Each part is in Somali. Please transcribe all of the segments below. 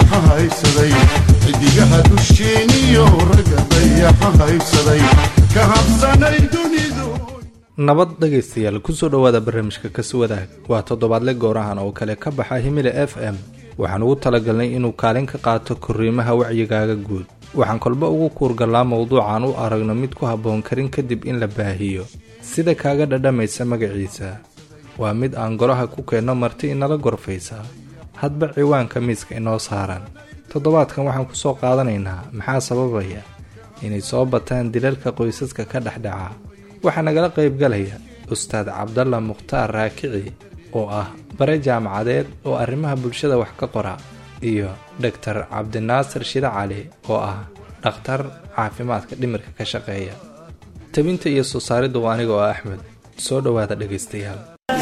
dayaxa haysaday xidigaha dusheeniyo ragga dayaxa haysaday ka habsanay dunidu nabad dhegaystayaal kusoo dhowaada barnaamijka kaswadaag waa toddobaadle goorahan oo kale ka baxa himile f m waxaan ugu talagalnay inuu kaalin ka qaato korriimaha wacyigaaga guud waxaan kolba ugu kuurgallaa mowduucan u aragno mid ku habboon karin kadib in la baahiyo sida kaaga dhadhamaysa magaciisa waa mid aan golaha ku keenno marti inala gorfaysa hadba ciwaanka miiska inoo saaran toddobaadkan waxaan ku soo qaadanaynaa maxaa sababaya inay soo bataan dilalka qoysaska ka dhexdhaca waxaa nagala qaybgalaya ustaad cabdalla mukhtaar raakici oo ah bare jaamacadeed oo arrimaha bulshada wax ka qora iyo dhogtar cabdinaasir shide cali oo ah dhakhtar caafimaadka dhimirka ka shaqeeya tabinta iyo soo saaridda waa aniga oo axmed soo dhowaada dhegaystayaal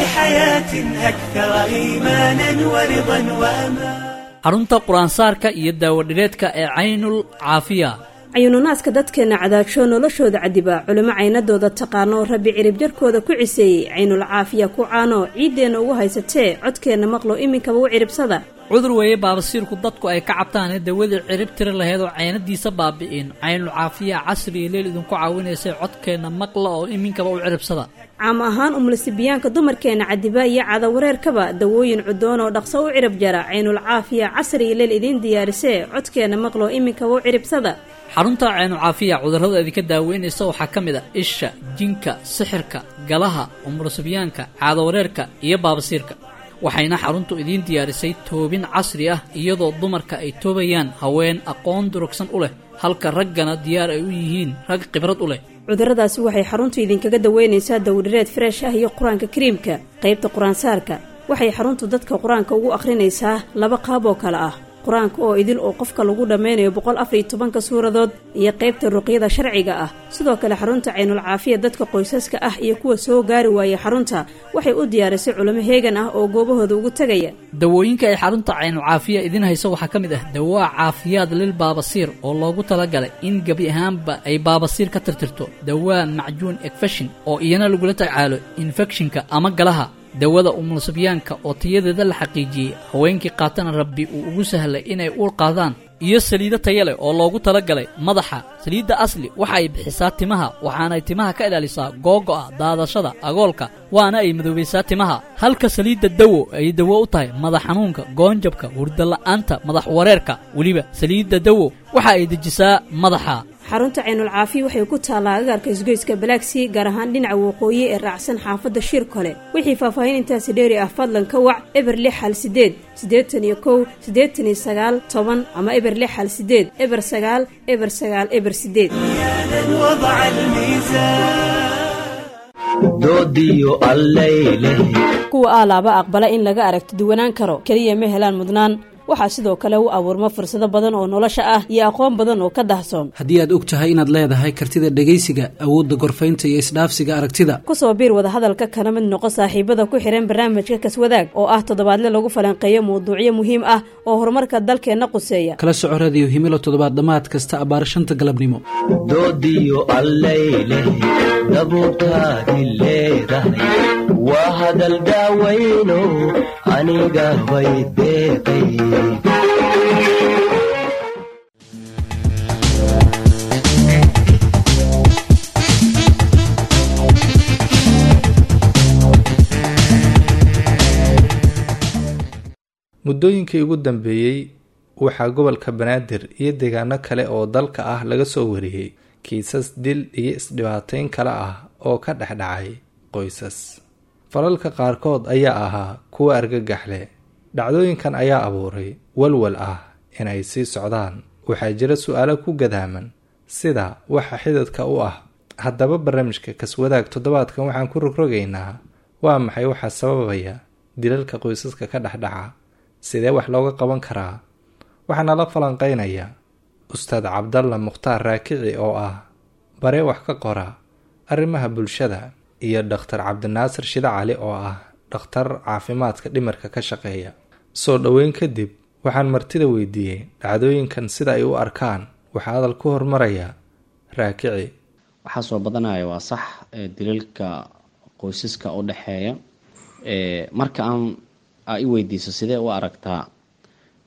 xarunta qur-aansaarka iyo daawadhireedka ee caynul caafiya cayuununaaska dadkeenna cadaagsho noloshooda cadibaa culimo caynadooda taqaano rabbi cirib jarkooda ku ciseeyey caynul caafiya ku caano ciiddeenna ugu haysatee codkeenna maqlo iminkaba u ciribsada cudur weeye baabasiirku dadku ay ka cabtaanee dawadii cirib tiri laheyd oo caynadiisa baabi'in caynul caafiya casri iyo leel idinku caawinaysay codkeenna maqla oo iminkaba u ciribsada caam ahaan umlasibiyaanka dumarkeenna cadibaa iyo cadawareerkaba dawooyin cudoon oo dhaqso u cirib jara caynul caafiya casri iyo leel idiin diyaarisee codkeenna maqlo iminkaba u ciribsada xarunta caynucaafiya cudurrada idinka daaweynaysa waxaa ka mid a isha jinka sixirka galaha umurasibyaanka caadawareerka iyo baabasiirka waxayna xaruntu idiin diyaarisay toobin casri ah iyadoo dumarka ay toobayaan haween aqoon durugsan u leh halka raggana diyaar ay u yihiin rag khibrad u leh cudurradaasi waxay xaruntu idinkaga daweynaysaa dawdhireed freesh ah iyo qur-aanka kariimka qaybta qur-aansaarka waxay xaruntu dadka qur-aanka ugu akhrinaysaa laba qaab oo kale ah qur-aanka oo idil oo qofka lagu dhammaynayo boqol afariyo tobanka suuradood iyo qaybta ruqyada sharciga ah sidoo kale xarunta caynul caafiya dadka qoysaska ah iyo kuwa soo gaari waaya xarunta waxay u diyaarisay culimo heegan ah oo goobahooda ugu tegaya dawooyinka ay xarunta caynul caafiya idiin hayso waxaa ka mid ah dawaa caafiyaad lil baabasiir oo loogu talagalay in gebi ahaanba ay baabasiir ka tirtirto dawaa macjuun ekfeshin oo iyana lagula tacaalo infekshinka ama galaha dawada umulsibyaanka oo tayadeeda la xaqiijiyey haweenkii qaatana rabbi uu ugu sahlay inay uur qaadaan iyo saliido taya leh oo loogu talagalay madaxa saliidda asli waxa ay bixisaa timaha waxaanay timaha ka ilaalisaa googo'a daadashada agoolka waana ay madoobaysaa timaha halka saliidda dawo ay dawo u tahay madax xanuunka goonjabka hurdala'aanta madax wareerka weliba saliidda dawo waxa ay dejisaa madaxa xarunta caynul caafiya waxay ku taallaa agaarka isgoyska balaagsii gaar ahaan dhinaca waqooyi ee raacsan xaafadda shiir kole wixii faahfaahin intaasi dheeri ah fadlan ka wac eber lix hal sideed siddeetan iyo kow siddeetan iyo sagaal toban ama eber lix hal sideed eber sagaal eber sagaal eber sideed doodiyo allayleh kuwa aalaaba aqbala in laga aragti duwanaan karo keliya ma helaan mudnaan waxaa sidoo kale u abuurma fursado badan oo nolosha ah iyo aqoon badan oo ka dahsoon haddii aad og tahay inaad leedahay kartida dhegaysiga awoodda gorfaynta iyo isdhaafsiga aragtida kusoo biir wadahadalka kana mid noqo saaxiibada ku xihan barnaamijka kaswadaag oo ah toddobaadle lagu falanqeeyo mawduucyo muhiim ah oo horumarka dalkeenna quseeya kala soco radiyo himilo toddobaad dhammaad kasta abbaar shanta galabnimo doodiyo allayleh dabuurtaadi leedahay waa hadal daawayno aniga bay deeqay muddooyinkii ugu dambeeyey waxaa gobolka banaadir iyo deegaano kale oo dalka ah laga soo wariyey kiisas dil iyo isdhibaateyn kale ah oo ka dhexdhacay qoysas falalka qaarkood ayaa ahaa kuwa argagax leh dhacdooyinkan ayaa abuuray walwal ah inay sii socdaan waxaa jira su-aalo ku gadaaman sida waxa xidadka u ah haddaba barnaamijka kaswadaag toddobaadkan waxaan ku rogrogaynaa waa maxay waxaa sababaya dilalka qoysaska ka dhexdhaca sidee wax looga qaban karaa waxaana la falanqeynaya ustaad cabdalla mukhtaar raakici oo ah bare wax ka qora arrimaha bulshada iyo dhakhtar cabdinaasir shide cali oo ah dhakhtar caafimaadka dhimirka ka shaqeeya soo dhoweyn kadib waxaan martida weydiiyey dhacdooyinkan sida ay u arkaan waxaa hadal ku hormaraya raakici waxaa soo badanaya waa sax ee dilalka qoysaska u dhexeeya ee marka aan aa i weydiiso sidee u aragtaa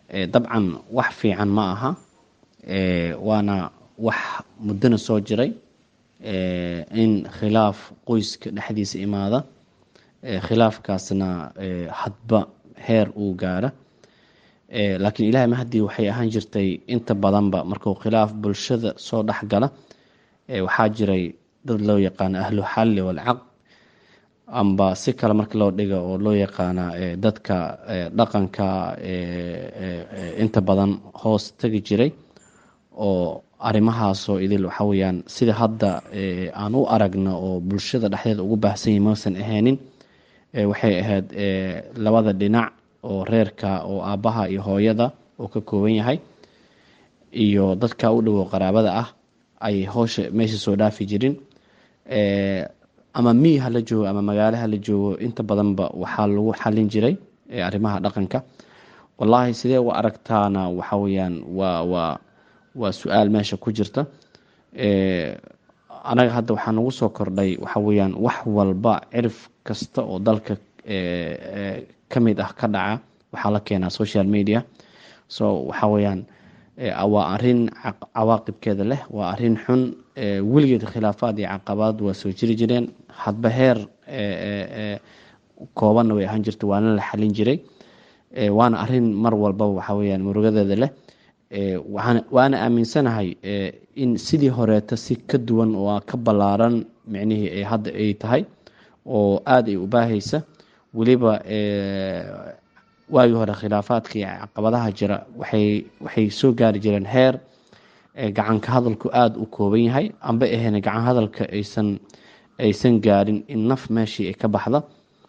dabcan wax fiican ma aha waana wax muddona soo jiray in khilaaf qoyska dhexdiisa imaada khilaafkaasna hadba heer uu gaara laakiin ilahay mahadii waxay ahaan jirtay inta badanba markuu khilaaf bulshada soo dhexgala waxaa jiray dad loo yaqaano ahlu xalli walcaqd amba si kale marka loo dhiga oo loo yaqaana dadka dhaqanka inta badan hoos tegi jiray oo arrimahaasoo idil waxa weyaan sida hadda aan u aragno oo bulshada dhexdeeda ugu baahsan yahi mausan ahaynin waxay ahayd labada dhinac oo reerka oo aabbaha iyo hooyada oo ka kooban yahay iyo dadka u dhowow qaraabada ah ay howsha meesha soo dhaafi jirin ama miyi hala joogo ama magaalo hala joogo inta badanba waxaa lagu xalin jiray arrimaha dhaqanka wallaahi sidee u aragtaana waxa weyaan waa waa waa su-aal meesha ku jirta anaga hadda waxaa nagu soo kordhay waxa weyaan wax walba cirif kasta oo dalka ka mid ah ka dhaca waxaa la keenaa social media so waxa weyaan waa arin cawaaqibkeeda leh waa arin xun weligeed khilaafaad iyo caqabaad waa soo jiri jireen hadba heer koobanna way ahaan jirta waana la xalin jiray waana arin mar walbaba waxa weyaan murugadeeda leh waana aaminsanahay in sidii horeeta si ka duwan oo ka ballaaran micnihii hadda ay tahay oo aada ay u baahaysa weliba waagii hore khilaafaadka iyo caqabadaha jira waxay waxay soo gaari jireen heer gacanka hadalku aada u kooban yahay amba ahayn gacan hadalka aysan aysan gaarin in naf meeshii ay ka baxda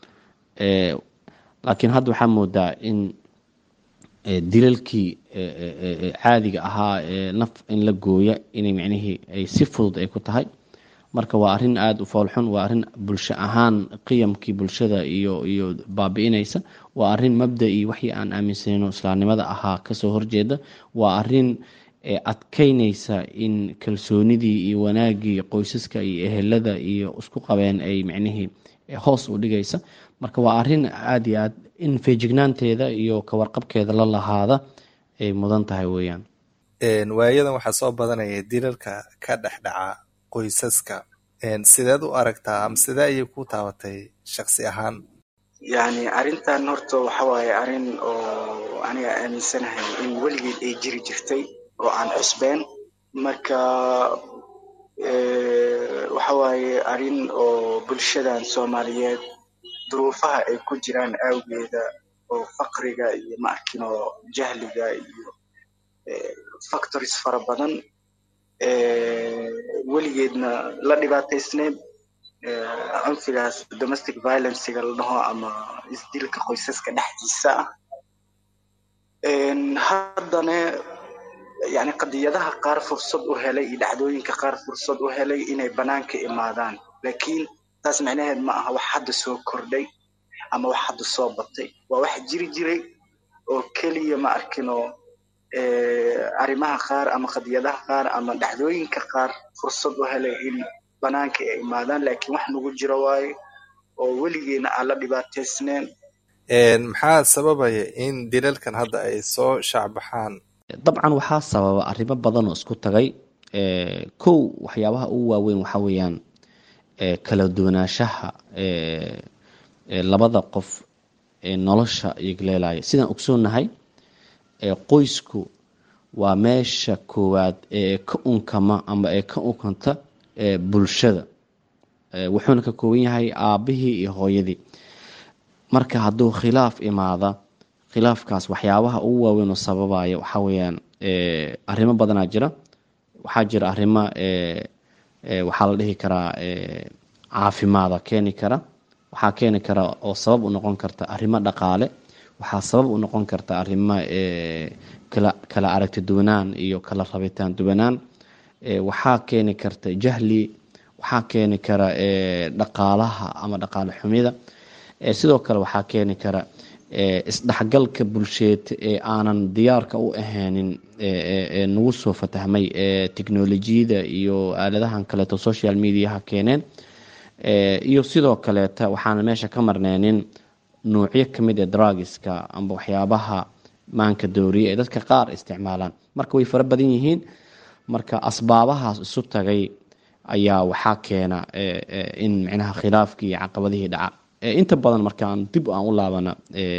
laakiin hadda waxaa moodaa in dilalkii caadiga ahaa naf in la gooya inay micnihii ay si fudud ay ku tahay marka waa arrin aada u foolxun waa arrin bulsho ahaan qiyamkii bulshada iyo iyo baabi-inaysa waa arrin mabda-ii waxii aan aaminsanayno islaamnimada ahaa kasoo horjeeda waa arrin adkeynaysa in kalsoonidii iyo wanaagii qoysaska iyo ehelada iyo isku qabeen ay micnihii hoos u dhigaysa marka waa arrin aada iyo aad in feejignaanteeda iyo kawarqabkeeda la lahaada ay mudan tahay weeyaan waayadan waxaa soo badanaya dilalka ka dhexdhaca qoysaska sideed u aragtaa ama sidee ayay ku taabatay shaksi ahaan yacni arrintan horta waxa waaye arrin oo aniga aaminsanahay in weligeed ay jiri jirtay oo aan cusbeen marka waxa waaye arrin oo bulshadan soomaaliyeed duruufaha ay ku jiraan awgeeda oo faqriga iyo ma arkin oo jahliga iyo factories fara badan weligeedna la dhibaataysneed cunfigaas domestic violencega la dhaho ama isdilka qoysaska dhexdiisa ah haddana yani qadiyadaha qaar fursad u helay iyo dhacdooyinka qaar fursad u helay inay banaanka imaadaan laakiin taas micnaheed ma aha wax hadda soo kordhay ama wax hadda soo batay waa wax jiri jiray oo keliya ma arkinoo arrimaha qaar ama qadiyadaha qaar ama dhacdooyinka qaar fursad u helay in banaanka ay imaadaan laakiin wax nagu jiro waayo oo weligeena aan la dhibaataysneen maxaa sababaya in dilalkan hadda ay soo shaacbaxaan dabcan waxaa sababa arrimo badan oo isku tagay kow waxyaabaha ugu waaweyn waxaa weeyaan kala duwanaanshaha labada qof ee nolosha igleelaya sidaan ogsoonnahay qoysku waa meesha koowaad ee ka unkama ama ee ka unkanta bulshada wuxuuna ka kooban yahay aabihii iyo hooyadii marka hadduu khilaaf imaada khilaafkaas waxyaabaha ugu waaweyn oo sababaya waxaa weyaan arrimo badanaa jira waxaa jira arrimo waxaa la dhihi karaa caafimaada keeni kara waxaa keeni kara oo sabab u noqon karta arrimo dhaqaale waxaa sabab u noqon karta arrimo kala aragti duwanaan iyo kala rabitaan duwanaan waxaa keeni karta jahli waxaa keeni kara dhaqaalaha ama dhaqaale xumida sidoo kale waxaa keeni kara isdhexgalka bulsheed ee aanan diyaarka u ahaynin nagu soo fatahmay technolojiyada iyo aaladahan kaleeto social mediaha keeneen iyo sidoo kaleeta waxaana meesha ka marneynin nuucyo kamid ee drugiska amba waxyaabaha maanka dooriye ee dadka qaar isticmaalaan marka way fara badan yihiin marka asbaabahaas isu tagay ayaa waxaa keena in micnaha khilaafkii iyo caqabadihii dhaca inta badan markaan dib aan u laabana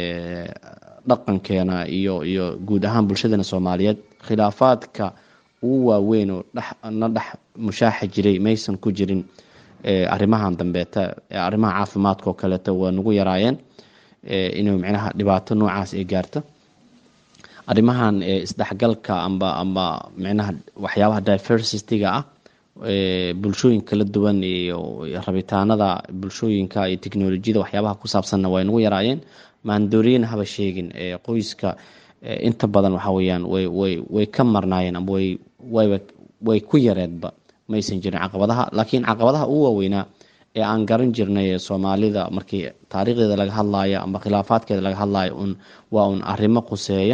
dhaqankeena iyo iyo guud ahaan bulshadeena soomaaliyeed khilaafaadka ugu waaweyn oo na dhex mushaaxa jiray maysan ku jirin arrimahan dambeeta arrimaha caafimaadka oo kaleeto waa nagu yaraayeen inuu micnaha dhibaato noocaas ay gaarto arrimahan isdhexgalka amba amba micnaha waxyaabaha diversityga ah bulshooyin kala duwan iyo rabitaanada bulshooyinka iyo teknolojiyada waxyaabaha ku saabsanna way nagu yaraayeen maandooriyena haba sheegin qoyska inta badan waxa weyaan way way way ka marnaayeen amba way wayba way ku yareedba maysan jirin caqabadaha laakiin caqabadaha ugu waaweynaa ee aan garan jirnay ee soomaalida markii taariikhdeeda laga hadlaayo amba khilaafaadkeeda laga hadlaayo un waa un arrimo quseeya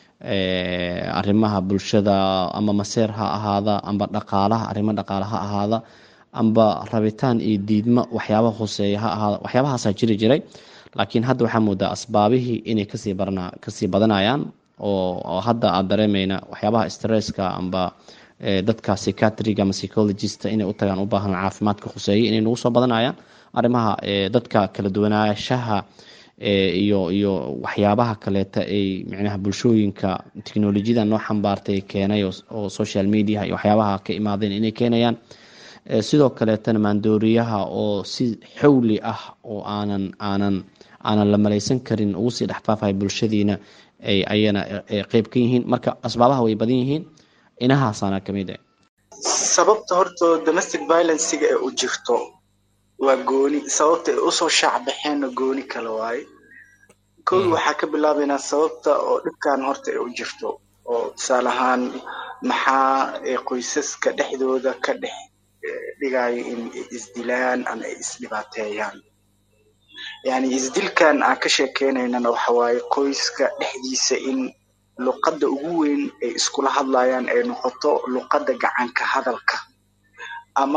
arrimaha bulshada amba maseer ha ahaada amba dhaqaalaha arrimo dhaqaala ha ahaada amba rabitaan iyo diidmo waxyaabaha khuseeya ha ahaada waxyaabahaasaa jiri jiray laakiin hadda waxaa moodaa asbaabihii inay kasii barna kasii badanayaan oo hadda aada dareemeyna waxyaabaha stresska amba dadka psychiatriga ama psychologista inay u tagaan u baahan caafimaadka khuseeya inay nagu soo badanayaan arrimaha dadka kala duwanaanshaha iyo iyo waxyaabaha kaleeta ay micnaha bulshooyinka teknolojiyada noo xambaartay keenay oo social media iyo waxyaabaha ka imaadeen inay keenayaan sidoo kaleetana maandooriyaha oo si xowli ah oo aanan aanan aanan la malaysan karin ugu sii dhexfaafaya bulshadiina ay ayana qeyb ka yihiin marka asbaabaha way badan yihiin inahaasaana kamid ah sababta horta domestic violencega ee u jirto waa gooni sababta ay usoo shaacbaxeenna gooni kale waaye kow waxaa ka bilaabaynaa sababta oo dhibkan horta ay u jirto oo tusaale ahaan maxaa qoysaska dhexdooda ka dhex dhigayo in ay isdilaan ama ay isdhibaateeyaan yani isdilkan aan ka sheekeynaynana waxa waaye qoyska dhexdiisa in luqadda ugu weyn ay iskula hadlayaan ay noqoto luqadda gacanka hadalka ama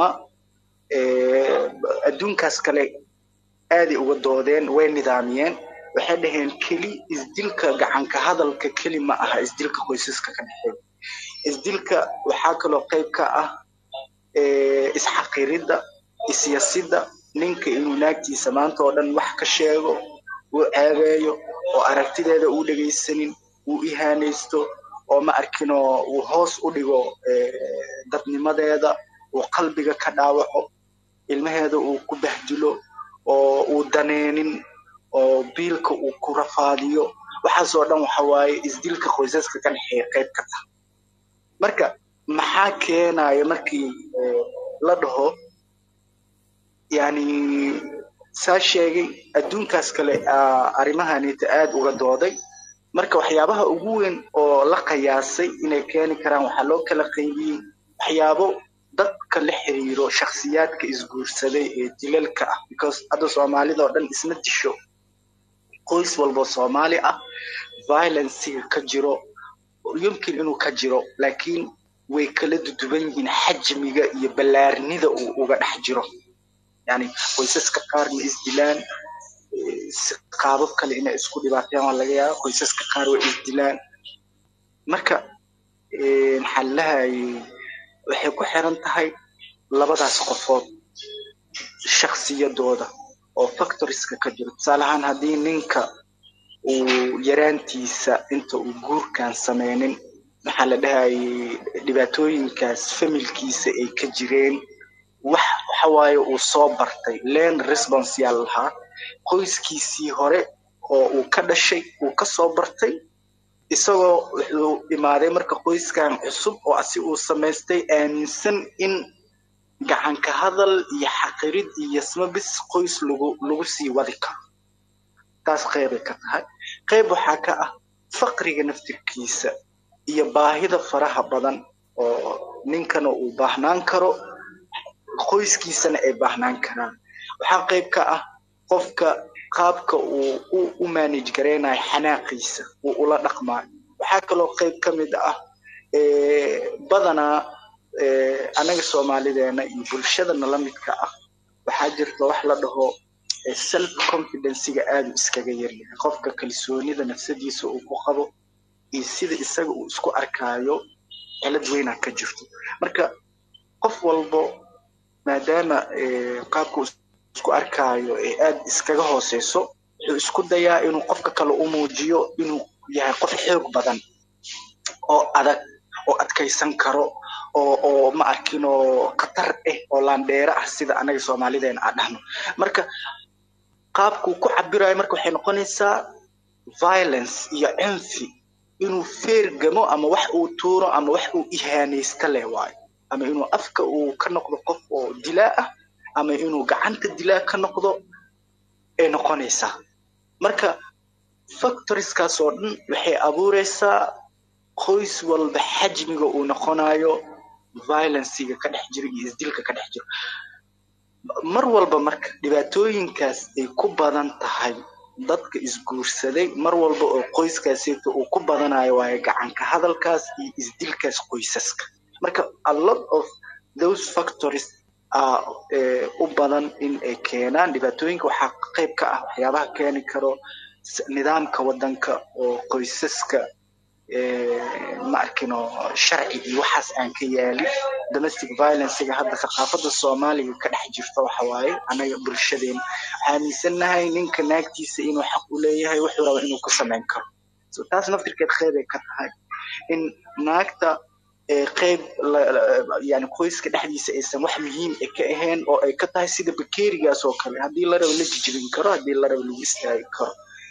adduunkaas kale aaday uga doodeen way nidaamiyeen waxay dhaheen keli isdilka gacanka hadalka keli ma aha isdilka qoysaska ka dhexeeya isdilka waxaa kaloo qayb ka ah isxaqiridda isyasidda ninka inuu naagtiisa maanta oo dhan wax ka sheego uu ceebeeyo oo aragtideeda uu dhegaysanin uu ihaanaysto oo ma arkinoo uu hoos u dhigo dadnimadeeda uu qalbiga ka dhaawaco ilmaheeda uu ku bahdilo oo uu daneenin oo biilka uu ku rafaadiyo waxaasoo dhan waxa waaye isdilka qoysaska ka dhexeeya qayb ka tah marka maxaa keenaya markii la dhaho yani saa sheegay adduunkaas kale arrimahanita aad uga dooday marka waxyaabaha ugu weyn oo la qiyaasay inay keeni karaan waxaa loo kala qaybiyey waxyaabo dadka la xiriiro shakhsiyaadka isguursaday ee dilalka ah because hadda soomaalida oo dhan isma disho qoys walbo soomaali ah violencega ka jiro yumkin inuu ka jiro laakiin way kala duduban yihiin xajmiga iyo ballaarnida uu uga dhex jiro yani qoysaska qaar ma isdilaan qaabab kale inay isku dhibaateen waa laga yaaba qoysaska qaar way isdilaan marka maxaa lahayay waxay ku xiran tahay labadaas qofood shaksiyadooda oo factoriska ka jiro tusaale ahaan haddii ninka uu yaraantiisa inta uu guurkan sameynin maxaa la dhahayay dhibaatooyinkaas familkiisa ay ka jireen wax waxa waaye uu soo bartay len response yaa lahaa qoyskiisii hore oo uu ka dhashay uu ka soo bartay isagoo wuxuu imaaday marka qoyskan cusub oo asi uu samaystay aaminsan in gacanka hadal iyo xaqirid iyo smabis qoys lagu lagu sii wadi karo taas qeybay ka tahay qeyb waxaa ka ah faqriga naftirkiisa iyo baahida faraha badan oo ninkana uu baahnaan karo qoyskiisana ay baahnaan karaan waxaa qayb ka ah qofka qaabka uu u manage gareynayo xanaaqiisa uu ula dhaqmaayo waxaa kaloo qayb ka mid ah badanaa anaga soomaalideena iyo bulshadana la midka ah waxaa jirta wax la dhaho self confidencega aadu iskaga yaryahay qofka kalsoonida nafsadiisa uu ku qabo iyo sida isaga uu isku arkaayo cilad weynaa ka jirto marka qof walbo maadaama qaabka uu isku arkaayo ee aad iskaga hooseyso wuxuu isku dayaa inuu qofka kale u muujiyo inuu yahay qof xoog badan oo adag oo adkaysan karo oo oo ma arkin oo khatar ah oo laandheere ah sida anaga soomaalideena aan dhahno marka qaabkuu ku cabirayo marka waxay noqonaysaa violence iyo cinfi inuu feergamo ama wax uu tuuro ama wax uu ihaanaysta leh waayo ama inuu afka uu ka noqdo qof oo dilaa ah ama inuu gacanta dilaa ka noqdo ay noqonaysaa marka factorieskaas oo dhan waxay abuureysaa qoys walba xajmiga uu noqonayo violenciga ka dhex jiro iyo isdilka ka dhex jiro mar walba marka dhibaatooyinkaas ay ku badan tahay dadka isguursaday mar walba oo qoyskaaseeto uu ku badanayo waayo gacanka hadalkaas iyo isdilkaas qoysaska marka a lot of those factories a u badan in ay keenaan dhibaatooyinka waxaa qayb ka ah waxyaabaha keeni karo nidaamka wadanka oo qoysaska ma arkino sharci iyo waxaas aan ka yaalin domestic violencega hadda thaqaafada soomaaliga ka dhex jirta waxa waaye anaga bulshadeena waxaa aaminsanahay ninka naagtiisa inuu xaq u leeyahay wuxuu raba inuu ku samayn karo so taas naftirkeed qeybay ka tahay in naagta qeyb yani qoyska dhexdiisa aysan wax muhiim e ka ahayn oo ay ka tahay sida bakerigaas oo kale haddii la rabo la jijibin karo haddii la rabo lagu istaagi karo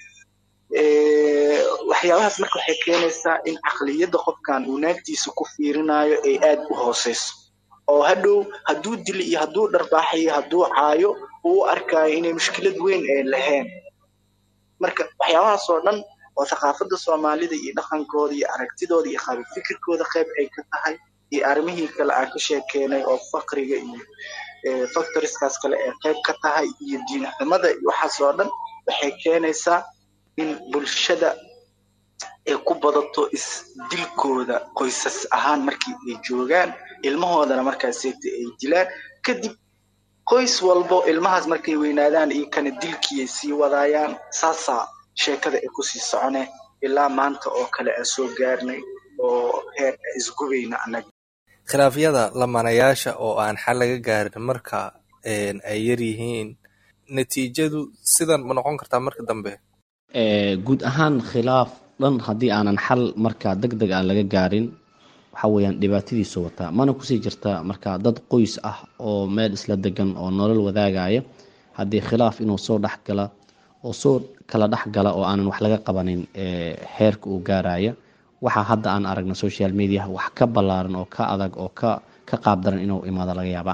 waxyaabahaas marka waxay keenaysaa in caqliyadda qofkan uu naagtiisa ku fiirinayo ay aad u hooseyso oo hadhow hadduu dili iyo hadduu dharbaaxayo hadduu caayo uu u arkaayo inay mushkilad weyn ay lahayn marka waxyaabahaas oo dhan oo thaqaafadda soomaalida iyo dhaqankooda iyo aragtidooda iyo qabi fikirkooda qayb ay ka tahay iyo arrimihii kale aan ka sheekeenay oo faqriga iyo factorieskaas kale ay qayb ka tahay iyo diin xumada iyo waxaas oo dhan waxay keenaysaa in bulshada ay ku badato isdilkooda qoysas ahaan markii ay joogaan ilmahoodana markaaseeta ay dilaan kadib qoys walbo ilmahaas markay weynaadaan iyo kana dilkiiay sii wadaayaan saasaa sheekada ay kusii socone ilaa maanta oo kale aan soo gaarnay oo heer isgubayna annaga khilaafyada lamanayaasha oo aan xal laga gaarin marka ay yar yihiin natiijadu sidan ma noqon kartaa marka dambe guud ahaan khilaaf dhan haddii aanan xal markaa deg deg aan laga gaarin waxa weeyaan dhibaatadiisu wataa mana kusii jirta marka dad qoys ah oo meel isla degan oo nolol wadaagaya haddii khilaaf inuu soo dhexgala oo soo kala dhexgala oo aanan wax laga qabanin xeerka uu gaaraya waxaa hadda aan aragna social media wax ka ballaaran oo ka adag oo ka ka qaabdaran inuu imaado laga yaaba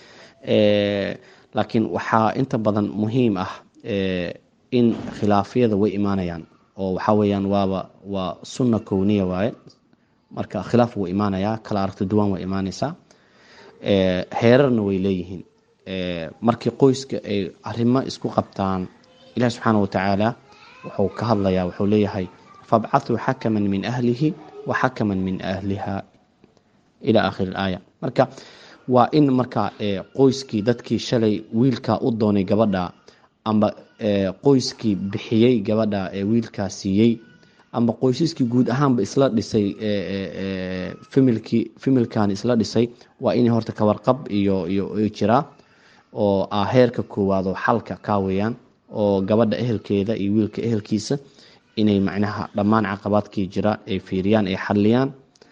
laakiin waxaa inta badan muhiim ah in khilaafyada way imaanayaan oo waxa weeyaan waaba waa sunna kowniya waaye marka khilaaf wuu imaanayaa kala aragti duwan way imaanaysaa heerarna way leeyihiin markii qoyska ay arrimo isku qabtaan ilahi subxaana watacaala wuxuu ka hadlayaa wuxuu leeyahay fabcathuu xakaman min ahlihi wa xakaman min ahliha ila aakhiri aaya marka waa in marka qoyskii dadkii shalay wiilkaa u doonay gabadha amba qoyskii bixiyey gabadha ee wiilkaa siiyey amba qoysaskii guud ahaanba isla dhisay familkii familkan isla dhisay waa inay horta kawarqab iyo iyo jiraa oo ah heerka koowaad oo xalka kaa weeyaan oo gabadha ehelkeeda iyo wiilka ehelkiisa inay macnaha dhammaan caqabaadkii jira ay fiiriyaan ay xaliyaan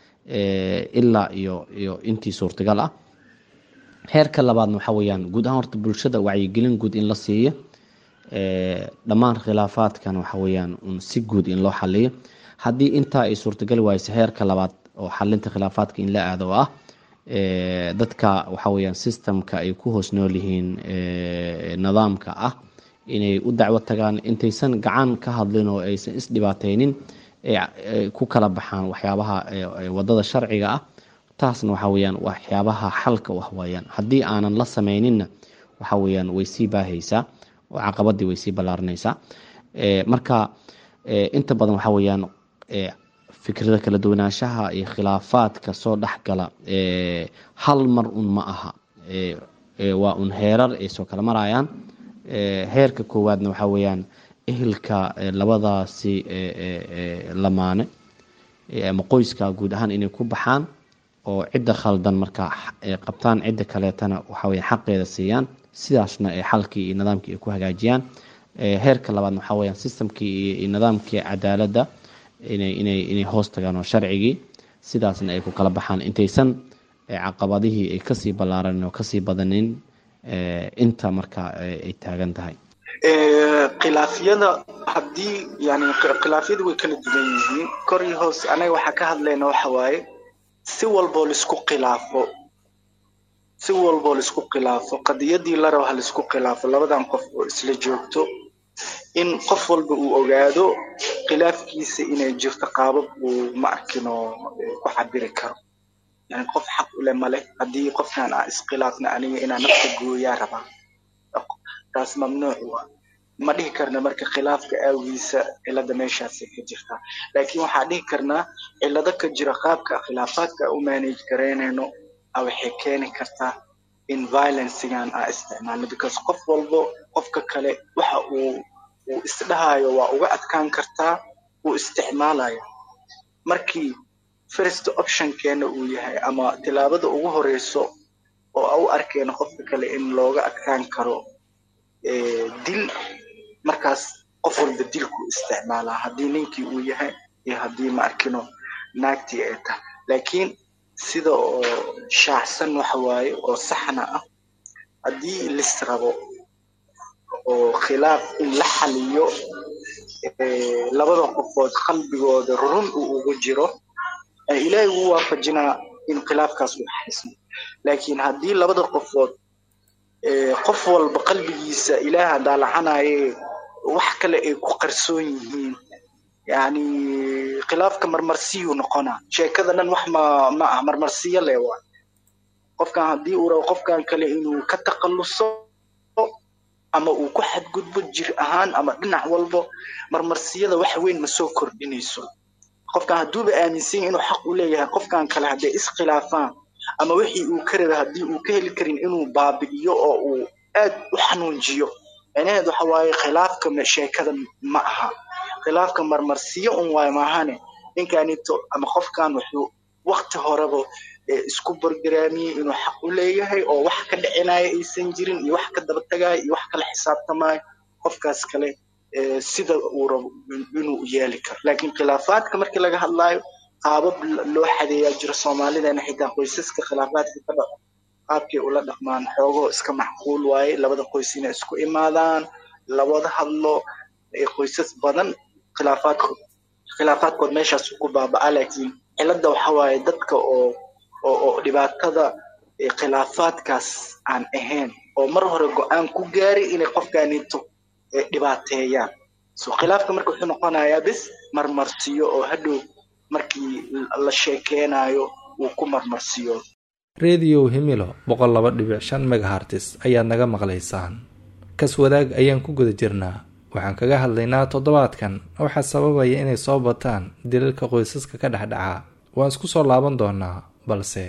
ilaa iyo iyo intii suurtagal ah heerka labaadna waxa weeyaan guud ahaan horta bulshada wacyigelin guud in la siiyo dhammaan khilaafaadkan waxa weeyaan un si guud in loo xaliyo haddii intaa ay suurtagali waayso heerka labaad oo xalinta khilaafaadka in la aado oo ah dadka waxa weeyaan systemka ay ku hoos nool yihiin nidaamka ah inay u dacwo tagaan intaysan gacan ka hadlin oo aysan isdhibaateynin ku kala baxaan waxyaabaha wadada sharciga ah taasna waxa weeyaan waxyaabaha xalka u ah waayaan haddii aanan la sameyninna waxa weeyaan way sii baahaysaa oo caqabadii way sii ballaarinaysaa marka inta badan waxa weeyaan fikrada kala duwanaanshaha iyo khilaafaadka soo dhexgala hal mar un ma aha waa un heerar ay soo kala marayaan heerka koowaadna waxa weeyaan ehelka labadaasi lamaane ama qoyska guud ahaan inay ku baxaan oo cidda khaldan marka ay qabtaan cidda kaleetana waxaweye xaqeeda siiyaan sidaasna ay xalkii iyo nidaamkii ay ku hagaajiyaan heerka labaadna waxaa weyaan systemkii iyo nidaamkii cadaaladda inay inay inay hoos tagaan oo sharcigii sidaasna ay ku kala baxaan intaysan caqabadihii ay kasii ballaaran oo kasii badanin inta marka ay taagan tahay khilaafyada haddii yani khilaafyada way kala duwan yihiin kor iyo hoos anaga waxaa ka hadlayna waxa waaye si walboo laisku khilaafo si walboo laisku khilaafo qadiyadii la rabo ha laisku khilaafo labadan qof oo isla joogto in qof walba uu ogaado khilaafkiisa inay jirto qaabab uu ma arkino ku cabiri karo yani qof xaq ule male haddii qofkan aan iskhilaafna aniga inaan nafta gooyaa rabaa taas mamnuuc waa ma dhihi karna marka khilaafka aawiisa cilada meeshaasay ka jirtaa laakiin waxaa dhihi karnaa cilado ka jira qaabka khilaafaadka u manage garaynayno a waxay keeni kartaa in violencegan aa isticmaalno because qof walbo qofka kale waxa uu uu isdhahayo waa uga adkaan kartaa uu isticmaalaya markii first optionkeena uu yahay ama tilaabada ugu horeyso oo a u arkeyno qofka kale in looga adkaan karo dil markaas qof walba dilku isticmaalaa haddii ninkii uu yahay iyo haddii ma arkino naagtii ay tahay laakiin sida oo shaacsan waxa waaye oo saxna ah haddii lis rabo oo khilaaf in la xaliyo labada qofood qalbigooda run uu ugu jiro ilaahay ugu waafajinaa in khilaafkaas uu xalismo laakiin haddii labada qofood qof walba qalbigiisa ilaaha daalacanaye wax kale ay ku qarsoon yihiin yani khilaafka marmarsiyuu noqonaa sheekada dhan wax ma ma ah marmarsiyo le waa qofkan haddii uu rabo qofkan kale inuu ka takhalluso ama uu ku xadgudbo jir ahaan ama dhinac walbo marmarsiyada wax weyn ma soo kordhinayso qofkan hadduuba aaminsan yahay inuu xaq u leeyahay qofkan kale hadday iskhilaafaan ama wixii uu ka rabay haddii uu ka heli karin inuu baabi'iyo oo uu aad u xanuunjiyo micnaheed waxa waaye khilaafka sheekada ma aha khilaafka marmarsiyo un waayo maahane ninkanito ama qofkan wuxuu wakti horeba isku borgaraamiyey inuu xaq u leeyahay oo wax ka dhicinaya aysan jirin iyo wax ka daba tagayo iyo wax kala xisaabtamayo qofkaas kale sida uu rabo inuu yeeli karo laakiin khilaafaadka markii laga hadlaayo qaabab loo xadeeyaa jiro soomaalidana xitaa qoysaska khilaafaadka ka dhaco qaabkay ula dhaqmaan xoogoo iska macquul waaye labada qoys inay isku imaadaan lawada hadlo qoysas badan khilaafaadkood khilaafaadkood meeshaas ku baaba'aa laakiin cilada waxa waaye dadka oo oo oo dhibaatada khilaafaadkaas aan ahayn oo mar hore go-aan ku gaaray inay qofkaanito dhibaateeyaan so khilaafka marka wuxuu noqonayaa bis marmarsiyo oo hadhow markii la sheekeynayo uu ku marmarsiyo rediyow himilo boqol laba dhibic shan megahartis ayaad naga maqlaysaan kas wadaag ayaan ku guda jirnaa waxaan kaga hadlaynaa toddobaadkan waxaa sababaya inay soo bataan dilalka qoysaska ka dhexdhaca waan isku soo laaban doonaa balse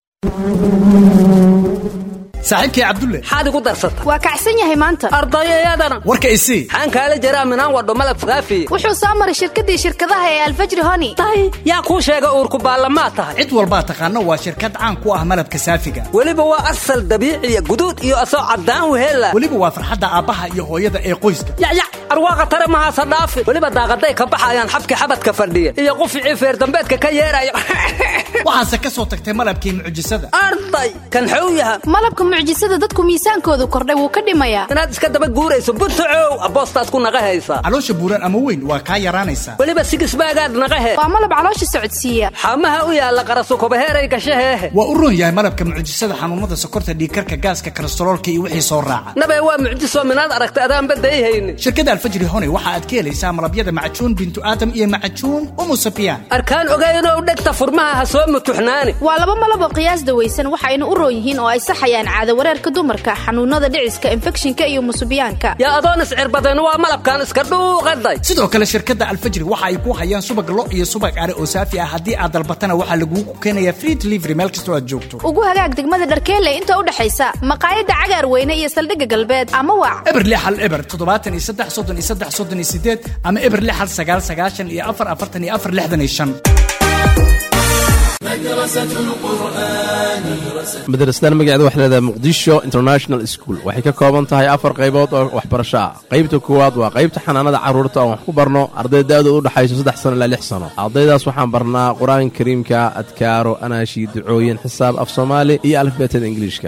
saaxiibkay cabdulle maxaad igu darsata waa kacsan yahay maanta ardayayadana warka isii xaan kaala jaraa minaan wadho malab faafi wuxuu soo maray shirkadii shirkadaha ee alfajri honi tahay yaa kuu sheega uurku baallamaad tahay cid walbaa taqaano waa shirkad caan ku ah malabka saafiga weliba waa asal dabiiciya guduud iyo asoo caddaan weheella weliba waa farxadda aabbaha iyo hooyada ee qoyska yacyac arwaaqa tare mahaasa dhaafi weliba daaqaday ka baxayaan xabki xabadka fadhiya iyo quficii feerdambeedka ka yeeraya waxaase ka soo tagtay malabkii mucjisada arday kan xow yaha malabka mucjisada dadku miisaankoodu kordhay wuu ka dhimayaa inaad iska daba guurayso buntacow aboostaad ku naqa haysaa caloosha buuran ama weyn waa kaa yaraanaysaa weliba sigisbaagaad naqahe waa malab caloosha socodsiiya xamaha u yaalla qarasukobaheeray gashaheehe waa u roon yahay malabka mucjisada xanuunada sokorta dhiigkarka gaaska kolestaroolka iyo wixii soo raaca nabee waa mucjiso minaad aragta adaan badayhaynin shirkada alfajri hone waxa aad ka helaysaa malabyada macajuun bintu aadam iyo macajuun umusabiyaan arkaan ogaynoo dhegta furmaha ha soo mutuxnaani waa laba malab oo qiyaas dawaysan waxayna u roon yihiin oo ay saxayaan caado wareerka dumarka xanuunada dhiciska infekshinka iyo musubiyaanka yaa adoon iscirbadan waa malabkan iska dhuuqaday sidoo kale shirkadda alfajri waxa ay ku hayaan subag lo iyo subag are oo saafi ah haddii aad dalbatana waxaa lagugu keenayaa free delivery meel kastoo aad joogto ugu hagaag degmada dharkeelle inta u dhexaysa maqaayadda cagaar weyne iyo saldhigga galbeed ama waac eber lix hal eber toddobaatan iyo saddex soddon iyo saddex soddon iyo sideed ama eber lix hal sagaal sagaashan iyo afar afartan iyo afar lixdan iyo shan madrasadan magaceeda waxay leedahay muqdisho international school waxay ka kooban tahay afar qaybood oo waxbarasho ah qaybta koowaad waa qaybta xanaanada carruurta oon wax ku barno arday da-dooda u dhexayso saddex sano ilaa lix sano ardaydaas waxaan barnaa qur-aanka kariimka adkaaro anaashi ducooyin xisaab af soomaali iyo alifbeetada ingiliishka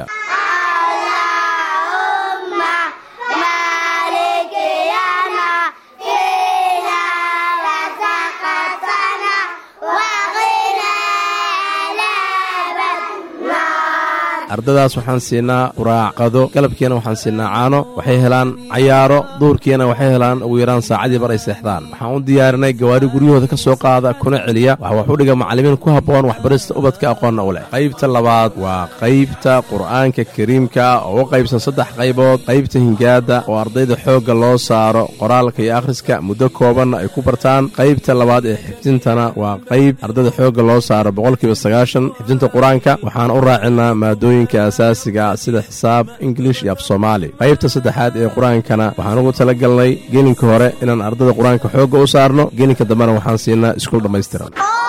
ardadaas waxaan siinaa quraacqado galabkiina waxaan siinaa caano waxay helaan cayaaro duurkiina waxay helaan ugu yaraan saacadii bar ay seexdaan waxaan u diyaarinay gawaari guryahooda ka soo qaada kuna celiya waxa wax u dhiga macallimiin ku habboon waxbarista ubadka aqoonna u leh qaybta labaad waa qaybta qur'aanka kariimka oo u qaybsan saddex qaybood qaybta hingaada oo ardayda xoogga loo saaro qoraalka iyo akhriska muddo koobanna ay ku bartaan qaybta labaad ee xifdintana waa qayb ardayda xoogga loo saaro boqolkiiba sagaashan xifdinta qur-aanka waxaan u raacinaa maadooyin asaasiga sida xisaab ingilish iyo af soomaali qaybta saddexaad ee qur-aankana waxaan ugu tala galnay gelinka hore inaan ardada qur-aanka xoogga u saarno gelinka dambena waxaan siinaa iskuul dhammaystiran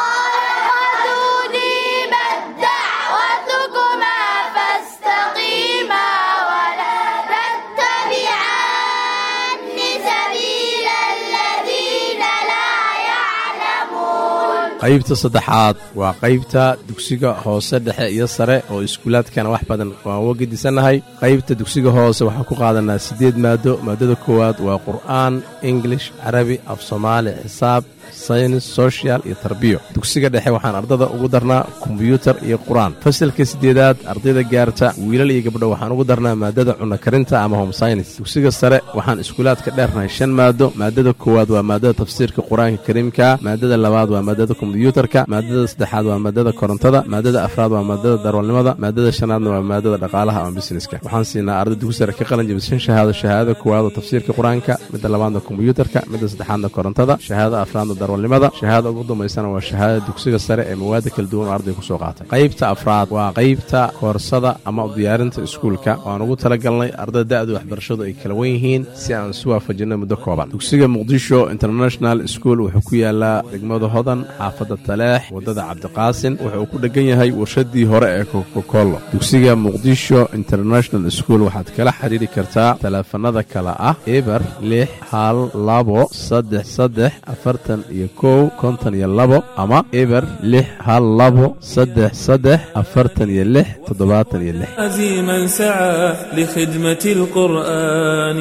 qaybta saddexaad waa qaybta dugsiga hoose dhexe iyo sare oo iskuulaadkana wax badan waan uga gedisannahay qaybta dugsiga hoose waxaan ku qaadanaa siddeed maado maadada koowaad waa qur'aan ingilish carabi af soomaali xisaab saynis sochial iyo tarbiyo dugsiga dhexe waxaan ardada ugu darnaa kombyuutar iyo qur-aan fasalka siddeedaad ardayda gaarta wiilal iyo gabdho waxaan ugu darnaa maadada cunno karinta ama home synis dugsiga sare waxaan iskuulaadka dheernahay shan maado maadada koowaad waa maadada tafsiirka qur-aanka kariimka maadada labaad waa maadada kombyuutarka maadada saddexaad waa maadada korontada maadada afraad waa maadada darwalnimada maadada shanaadna waa maadada dhaqaalaha ama busineska waxaan siinaa arday dugsi sare ka qalin jabishan shahaado shahaadada koowaad oo tafsiirka qur-aanka midda labaadna kombyuutarka midda saddexaadna korontada shahaadada afraadna darwalnimada shahaada ugu dambaysana waa shahaadada dugsiga sare ee mawaada kala duwan oo arday kusoo qaatay qaybta afraad waa qaybta koorsada ama diyaarinta iskuulka waan ugu talagalnay ardada da-da waxbarashadu ay kala wen yihiin si aan isu waafajinno muddo kooban dugsiga muqdisho international school wuxuu ku yaalaa degmada hodan xaafadda taleex waddada cabdiqaasin wuxuu ku dhegan yahay warshadii hore ee kokokolo dugsiga muqdisho international school waxaad kala xiriiri kartaa taleefanada kale ah eber lix hal labo saddex saddex afartan iyo kow konton iyo labo ama eber lix hal labo saddex saddex afartan iyo lix toddobaatan iyo lix عزيما سعى لخدمة القرآن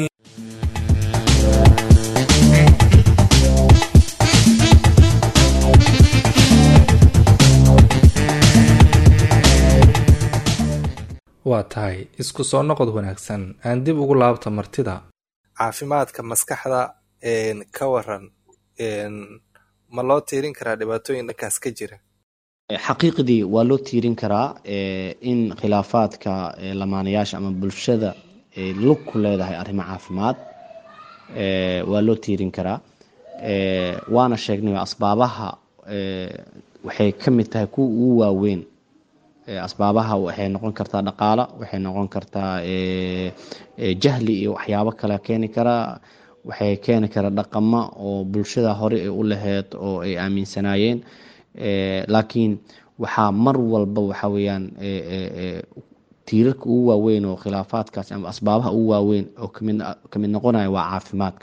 waa tahay isku soo noqod wanaagsan aan dib ugu laabta martida caafimaadka maskaxda ka waran ma loo tiirin karaa dhibaatooyin dhankaas ka jira xaqiiqdii waa loo tiirin karaa in khilaafaadka lamaanayaasha ama bulshada lug ku leedahay arrimo caafimaad waa loo tiirin karaa waana sheegnay asbaabaha waxay ka mid tahay kuwa ugu waaweyn asbaabaha waxay noqon kartaa dhaqaalo waxay noqon kartaa jahli iyo waxyaabo kale keeni karaa waxay keeni karaa dhaqamo oo bulshada hore ay u laheyd oo ay aaminsanaayeen laakiin waxaa mar walba waxa weeyaan tiirarka ugu waaweyn oo khilaafaadkaasi ama asbaabaha ugu waaweyn oo kamid kamid noqonaya waa caafimaadka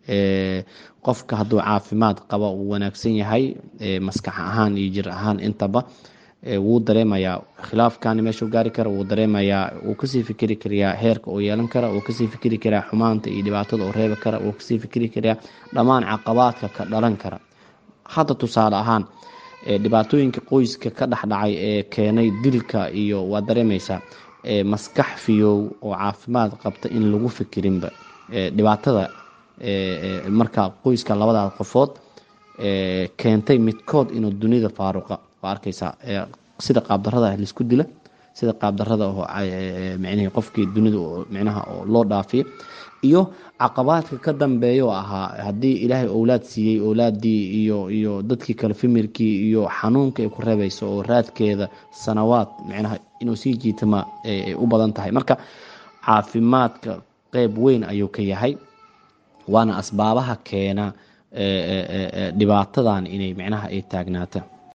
qofka hadduu caafimaad qaba uu wanaagsan yahay maskax ahaan iyo jir ahaan intaba wuu dareemayaa khilaafkani meeshuu gaari kara wuu dareemayaa wuu kasii fikiri karayaa heerka uu yeelan kara wuu kasii fikiri karaa xumaanta iyo dhibaatada uu reebi kara wuu kasii fikiri karaa dhammaan caqabaadka ka dhalan kara hadda tusaale ahaan dhibaatooyinka qoyska ka dhexdhacay ee keenay dilka iyo waa dareemaysaa maskax fiyow oo caafimaad qabta in lagu fikirinba dhibaatada marka qoyska labadaas qofood keentay midkood inuu dunida faaruqa waa arkaysaa sida qaabdarada laisku dila sida qaabdarada oo micnihii qofkii dunida micnaha oo loo dhaafiyo iyo caqabaadka ka dambeeya oo ahaa haddii ilaahay owlaad siiyey owlaadii iyo iyo dadkii kale fimirkii iyo xanuunka ay ku reebayso oo raadkeeda sanawaad micnaha inuu sii jiitama ay u badan tahay marka caafimaadka qeyb weyn ayuu ka yahay waana asbaabaha keena dhibaatadan inay micnaha ay taagnaata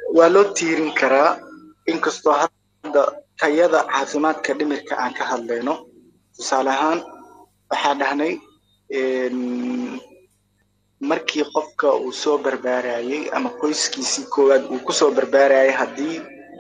waa loo tiirin karaa inkastoo hadda tayada caafimaadka dhimirka aan ka hadlayno tusaale ahaan waxaa dhahnay een, markii qofka uu soo barbaarayay ama qoyskiisii koowaad uu kusoo barbaarayay haddii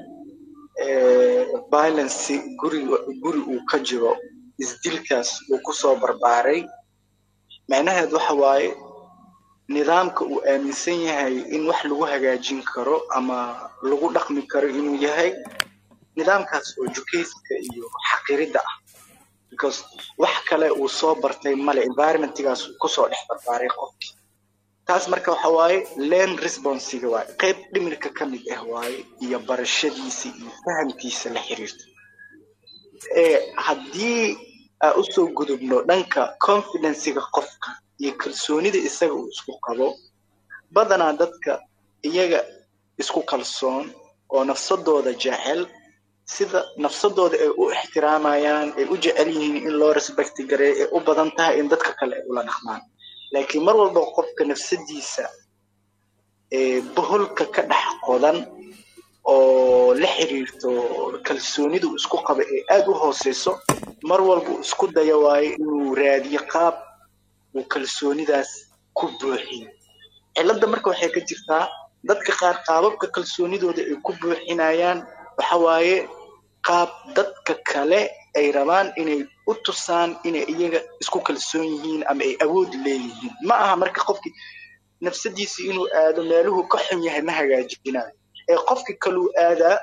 eh, violence guri guri uu ka jiro isdilkaas uu kusoo barbaaray macnaheed waxa waaye nidaamka uu aaminsan yahay in wax lagu hagaajin karo ama lagu dhaqmi karo inuu yahay nidaamkaas oo jukeyska iyo xaqiridda ah because wax kale uu soo bartay male environmentgaas uu kusoo dhex barbaaray qofkii taas marka waxa waaye learn responsiga waaye qayb dhimirka ka mid ah waaye iyo barashadiisa iyo fahamkiisa la xiriirta ee haddii aan usoo gudubno dhanka confidencega qofka iyo kalsoonida isaga uu isku qabo badanaa dadka iyaga isku kalsoon oo nafsadooda jecel sida nafsadooda ay u ixtiraamayaan ay u jecel yihiin in loo respecti gareeyo ay u badan tahay in dadka kale ay ula dhaqmaan laakiin mar walba qofka nafsadiisa ee boholka ka dhex qodan oo la xiriirto kalsoonidu isku qaba ee aada u hooseyso mar walba uu isku dayo waayo inuu raadiyo qaab uu kalsoonidaas ku buuxiyo cilladda marka waxay ka jirtaa dadka qaar qaababka kalsoonidooda ay ku buuxinayaan waxa waaye qaab dadka kale ay rabaan inay u tusaan inay iyaga isku kalsoon yihiin ama ay awood leeyihiin ma aha marka qofkii nafsadiisa inuu aado meeluhu ka xun yahay ma hagaajinayo ee qofki kaluu aadaa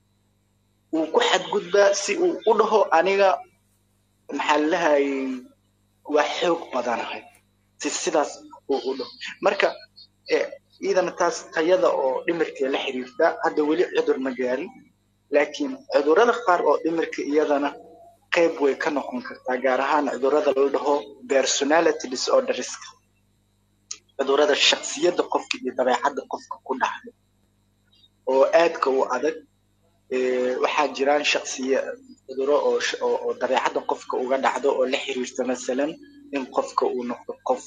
uu ku xadgudbaa si uu u dhaho aniga maxaa lahayay waa xoog badanahay si sidaas uu u dhaho marka eh, iyadana taas tayada oo dhimirka la xiriirta hadda weli cudur ma gaarin laakiin cudurrada qaar oo dhimirka iyadana qayb way ka noqon kartaa gaar ahaan cudurrada la dhaho personality disorderska cudurrada shaksiyadda qofka iyo dabeecadda qofka ku dhacda oo aadka u adag Eh, waxaa jiraan shaksiya cuduro oo sh- oo oo dabeecadda qofka uga dhacdo oo la xiriirta masalan in qofka uu noqdo qof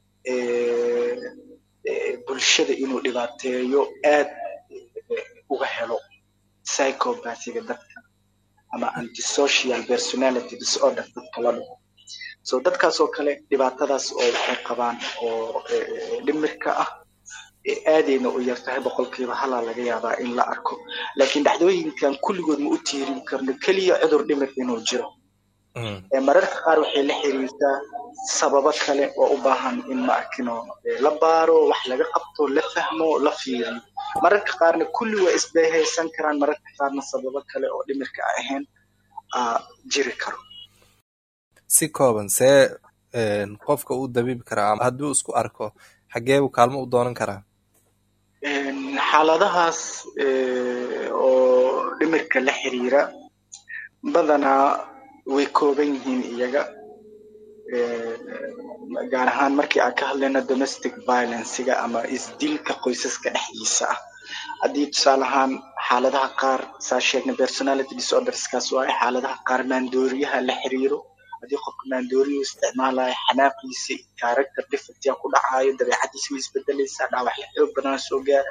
eh, eh, bulshada inuu dhibaateeyo aad eh, uga helo psychopathiga dadka ama antisocial personality disorder dadka la dhaho so dadkaas oo kale dhibaatadaas oo waxay qabaan oo eh, eh, dhimirka ah ee aadayna u yartahay boqolkiiba halaa laga yaabaa in la arko laakiin dhacdooyinkan kulligood ma u tiirin karno keliya cudur dhimir inuu jiro Ee, mararka qaar waxay la xiriirtaa sababo kale oo u baahan in ma arkino ee, la baaro wax laga qabto la fahmo la fiiriyo mararka qaarna kulli waa isbeehaysan karaan mararka qaarna sababo kale oo dhimirka aan ahayn aa jiri karo si kooban see een, qofka u dabiibi karaa ama hadduu isku arko xagee buu kaalmo u doonan karaa Een, xaaladahaas ee, oo dhimirka la xiriira badanaa way kooban yihiin iyaga Ee, gaar ahaan markii aan ka hadlayno domestic violencega ama isdilka qoysaska dhexdiisa ah haddii tusaale ahaan xaaladaha qaar saa sheegnay personality disorderskaas waaye xaaladaha qaar maandooriyaha la xiriiro haddii qofka maandooriyu isticmaalayo xanaaqiisa character defectia ku dhacayo dabeecadiisa way isbedelaysaa dhaawacyo xoog badana soo gaara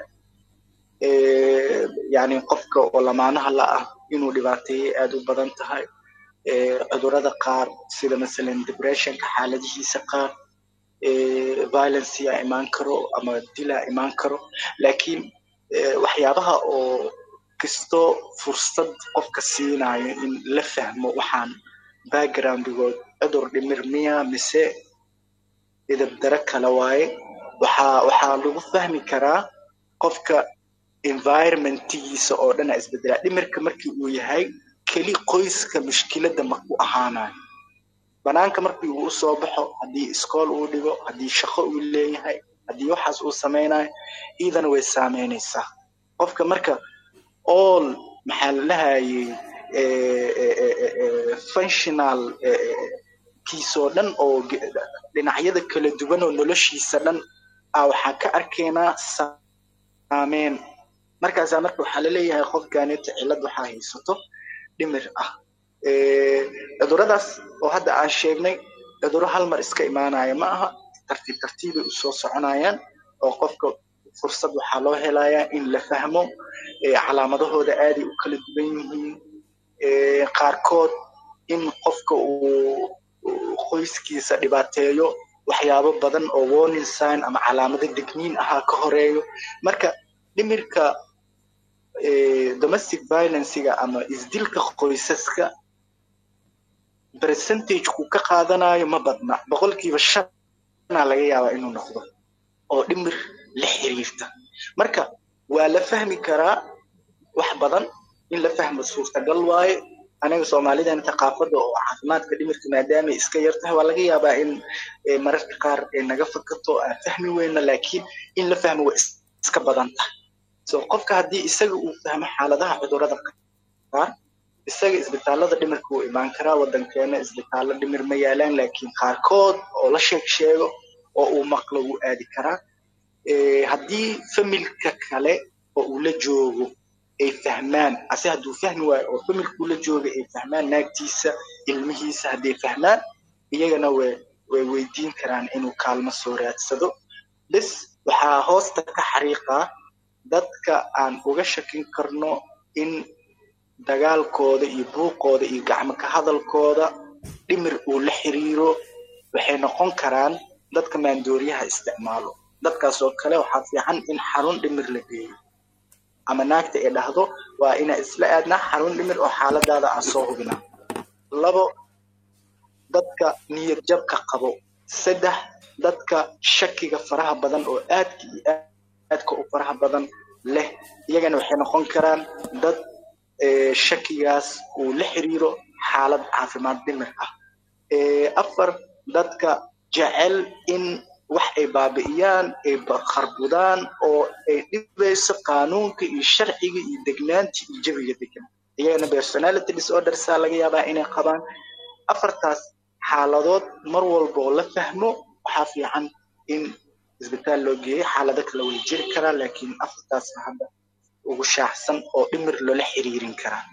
Ee, yacni qofka oo lamaanaha la ah inuu dhibaateeyay aad u badan tahay Ee, cudurrada qaar sida masalan depressionka xaaladihiisa qaar ee, violence yaa imaan karo ama dilaa imaan karo laakiin ee, waxyaabaha oo kastoo fursad qofka siinayo in la fahmo waxaan backgroundigood cudur dhimir miya mise idabdaro kale waaye waxaa waxaa lagu fahmi karaa qofka environmentigiisa oo dhan aa isbedelaa dhimirka markii uu yahay keli qoyska mushkiladda ma ku ahaanayo banaanka markii uu usoo baxo haddii iskool uu dhigo haddii shaqo uu leeyahay haddii waxaas uu sameynayo iidana way saameynaysaa qofka marka all maxaa la dhahayay functional kiisoo dhan oo ge- dhinacyada kala duwan oo noloshiisa dhan ah waxaa ka arkaynaa saameyn markaasaa marka waxaa laleeyahay qofkaaneta cillad waxaa haysato dhimir ah Eh, cuduradaas oo hadda aan sheegnay cuduro hal mar iska imaanaya ma aha tartiib tartiibay usoo soconayaan oo qofka fursad waxaa loo helayaa in la fahmo eh, calaamadahooda aaday u kala duwan yihiin Eh, qaarkood in qofka uu uu qoyskiisa dhibaateeyo waxyaabo badan oo warning sign ama calaamado digniin ahaa ka horeeyo marka dhimirka eh, domestic violencega ama isdilka qoysaska percentage-ku ka qaadanayo ma badna boqolkiiba shanaa laga yaabaa inuu noqdo oo dhimir la xiriirta marka waa la fahmi karaa wax badan in la fahmo suurtagal waaye anaga soomaalidan thaqaafada oo caafimaadka dhimirka maadaamay iska yar tahay waa laga yaabaa in eh, mararka qaar eh, naga fakato aan fahmi weyna laakiin in la fahmo waa is- iska badan tahay so qofka haddii isaga uu fahmo xaaladaha cudurrada qaar isaga isbitaalada dhimirka wuu imaan karaa wadankeena isbitaallo dhimir ma yaalaan laakiin qaarkood oo la sheeg sheego oo uu maqlo wuu aadi karaa Eh, haddii familka kale oo uu la joogo ay fahmaan ase hadduu fahmi waayo oo familka uu la jooga ay fahmaan naagtiisa ilmihiisa hadday fahmaan iyagana way way weydiin karaan inuu kaalmo soo raadsado bes waxaa hoosta ka xariiqaa dadka aan uga shakin karno in dagaalkooda iyo buuqooda iyo gacmo ka hadalkooda dhimir uu la xiriiro waxay noqon karaan dadka maandooriyaha isticmaalo dadkaas oo kale waxaa fiican in xarun dhimir la geeyo ama naagta ay dhahdo waa inaa isla aadnaa xarun dhimir oo xaaladaada aan soo hubinaa labo dadka niyad jabka qabo saddex dadka shakiga faraha badan oo aadka iyo aadka u faraha badan leh iyagana waxay noqon karaan dad eh, shakigaas uu la xiriiro xaalad caafimaad dhimir ah Eh, afar dadka jecel in wax ay baabi'iyaan ay ba- kharbudaan oo ay dhibayso qaanuunka iyo sharciga iyo degnaanta iyo jawiga degan iyagana personality disordersaa laga yaabaa inay qabaan afartaas xaaladood mar walba oo la fahmo waxaa fiican in isbitaal loo geeyo xaalado kale way jiri karaa laakiin afartaas hadda ugu shaaxsan oo dhimir loola xiriirin karaa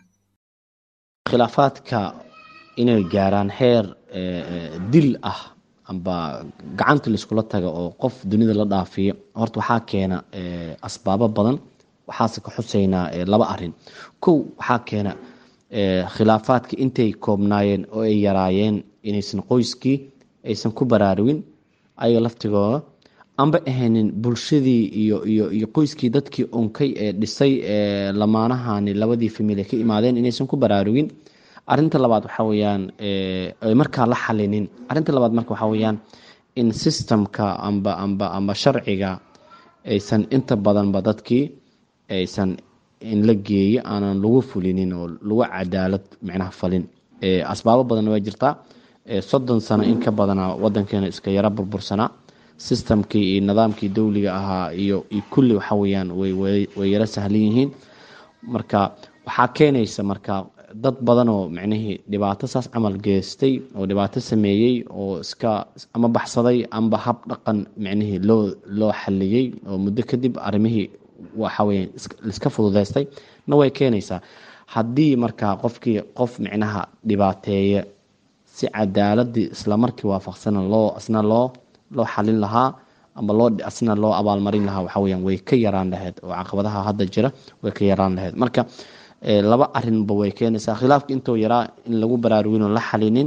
khilaafaadka inay gaaraan heer eh, eh, dil ah amba gacanta laiskula taga oo qof dunida la dhaafiyo horta waxaa keena eh, asbaabo badan waxaase ka xuseynaa eh, laba arin kow waxaa keena eh, khilaafaadka intay koobnaayeen oo ay yaraayeen inaysan qoyskii aysan ku baraarugin ayaga laftigooda amba ahaynin bulshadii iyo iyo iyo qoyskii dadkii unkay ee dhisay ee lamaanahani labadii famili ka imaadeen inaysan ku baraarugin arinta labaad waxaa weyaan ay markaa la xalinin arinta labaad marka waxaa weyaan in systemka amba amba amba sharciga aysan inta badanba dadkii aysan in la geeyo aanan lagu fulinin oo lagu cadaalad micnaha falin asbaabo badan waa jirtaa soddon sano in ka badana wadankeena iska yaro burbursanaa systemkii iyo nidaamkii dowliga ahaa iyo iyo kulli waxa weyaan way way yaro sahlan yihiin marka waxaa keenaysa marka dad badan oo micnihii dhibaato saas camal geystay oo dhibaato sameeyey oo iska ama baxsaday amba hab dhaqan micnihii loo loo xaliyey oo muddo kadib arrimihii waxaweya liska fududeystay na way keenaysaa haddii marka qofkii qof micnaha dhibaateeye si cadaaladii islamarkii waafaqsana loo asna loo loo xalin lahaa ama loo asna loo abaalmarin lahaa waxa weyaan way ka yaraan lahayd oo caqabadaha hadda jira way ka yaraan lahayd marka laba arinba way keenaysaa khilaafka intoo yaraa in lagu baraarugin oo la xalinin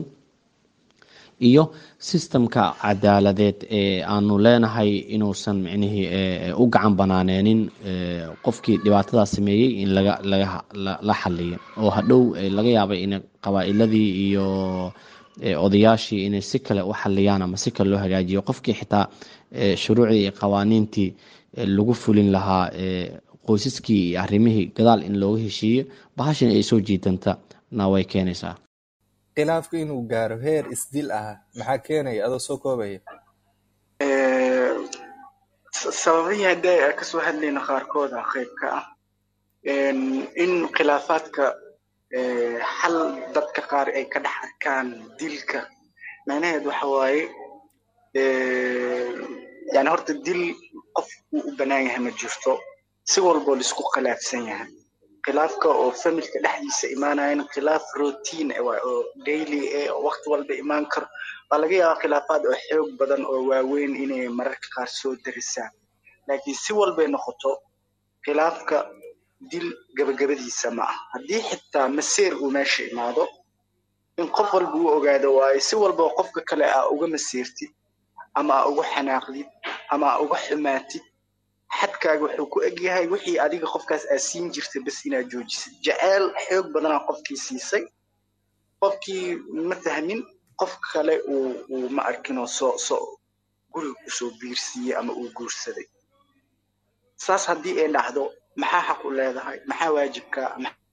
iyo systemka cadaaladeed ee aanu leenahay inuusan micnihii u gacan banaanenin qofkii dhibaatadaas sameeyey in laga laga la xaliyo oo hadhow laga yaabay in qabaa'iladii iyo odayaashii inay si kale u xaliyaan ama si kale loo hagaajiyo qofkii xitaa shuruucdii iyo qawaaniintii lagu fulin lahaa qoysaskii iyo arrimihii gadaal in looga heshiiyo bahashan ay soo jiitanta na way keenaysaa khilaafku inuu gaaro heer isdil ah maxaa keenaya adoo soo koobaya sababihii hadda aan kasoo hadlayno qaarkooda qayb ka ah in khilaafaadka xal dadka qaar ay ka dhex arkaan dilka macnaheed waxa waaye yani horta dil qof uu u banaan yahay ma jirto si walboo laisku khilaafsan yahay khilaafka oo familka dhexdiisa imaanayana khilaaf routine waay oo daily eh oo waqti walba imaan karo waa laga yaabaa khilaafaad oo xoog badan oo waaweyn inay mararka qaar soo darisaan laakiin si walbay noqoto khilaafka dil gabagabadiisa ma ah haddii xitaa maseer uu meesha imaado in qof walba uu ogaado waayo si walba qofka kale aa uga maseertid ama aa uga xanaaqdid ama aa uga xumaatid xadkaaga wuxuu ku egyahay wixii adiga qofkaas aa siin jirtay bas inaad joojisid jaceyl xoog badanaa qofkii siisay qofkii ma fahmin qof kale uu uu ma arkinoo soo soo guriga kusoo biirsiiyey ama uu guursaday saas haddii ay dhacdo maxaa xaq u leedahay maxaa waajibkaa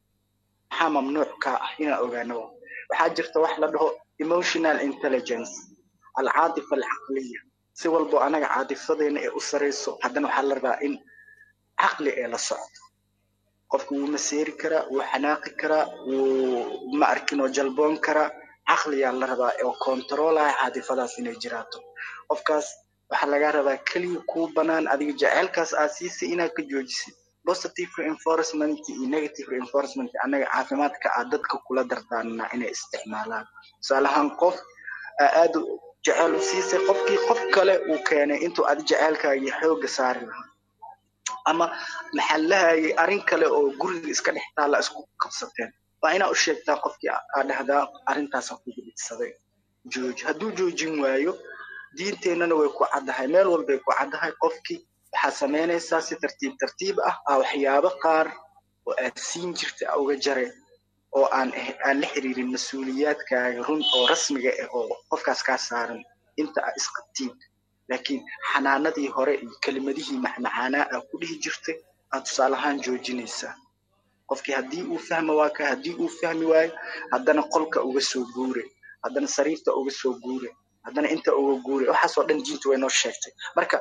maxaa mamnuuckaa ah inaan ogaano waxaa jirta wax la dhaho emotional intelligence alcaatifa alcaqliya si walbo anaga caatifadeena ee u sarayso haddana waxaa la rabaa in caqli ee la socdo qofka wuu maseeri karaa wuu xanaaqi karaa wuu ma arkin oo jalboon karaa caqliyaa la rabaa oo kontaroolaya caatifadaas inay jiraato qofkaas waxaa lagaa rabaa keliya kuu banaan adiga jaceylkaas aad siisay inaad ka joojisid positive reinforcement iyo negative reinforcement annaga caafimaadka aad dadka kula dardaarnaa inay isticmaalaan tusaale ahaan qof aa aad jecel u siisay qofkii qof kale uu keenay intuu adi jaceylkaagii xooga saari lahaa ama maxaa lahayay arrin kale oo guriga iska dhex taalla isku qabsateen waa inaa u sheegtaa qofkii aa dhahdaa arrintaasa kugu dhigsaday jooji hadduu joojin waayo diinteennana way ku caddahay meel walbay ku caddahay qofkii waxaa samaynaysaa si tartiib tartiib ah aa waxyaabo qaar oo aad siin jirtay aa uga jare oo aan aan la xiriirin mas-uuliyaadkaaga run oo rasmiga ah oo qofkaas kaa saaran inta aa isqabtiin laakiin xanaanadii hore iyo kelimadihii macmacaanaa aa ku dhihi jirtay aad tusaale ahaan joojinaysaa qofkii haddii uu fahma waa ka haddii uu fahmi waayo haddana qolka uga soo guure haddana sariirta uga soo guure haddana inta uga guure waxaasoo dhan diintu way noo sheegtay marka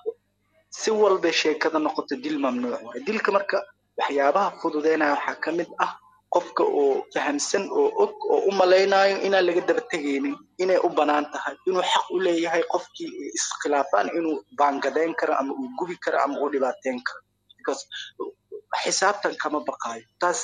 si walbay sheekada noqoto dil mamnuuc waay dilka marka waxyaabaha fududeynaya waxaa ka mid ah qofka oo fahamsan oo og oo u malaynayo inaan laga daba tegaynin inay u banaan tahay inuu xaq u leeyahay qofkii iskhilaafaan inuu baangadeyn karo ama uu gubi karo ama uu dhibaateyn karo because xisaabtan kama baqaayo taas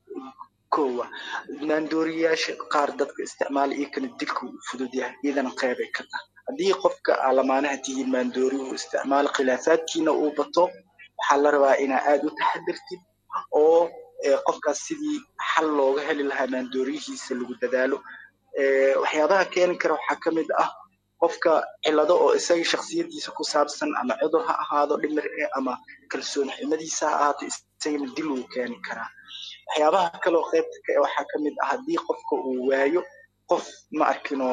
kowa maandooriyaasha qaar dadka isticmaala iyo kana dilka uu fudud yahay iyadana qeybay ka tahay haddii qofka alamaanaha tihiin maandoori uu isticmaalo khilaafaadkiina uu bato waxaa la rabaa inaa aad u taxadirtid oo qofkaas sidii xal looga heli lahaa maandooriyihiisa lagu dadaalo waxyaabaha keeni kara waxaa ka mid ah qofka cilado oo isaga shaksiyadiisa ku saabsan ama cudur ha ahaado dhimir eh ama kalsooni xumadiisa ha ahaato isagana dil uu keeni karaa waxyaabaha kaloo qaybta ka waxaa ka mid ah haddii qofka uu waayo qof ma arkino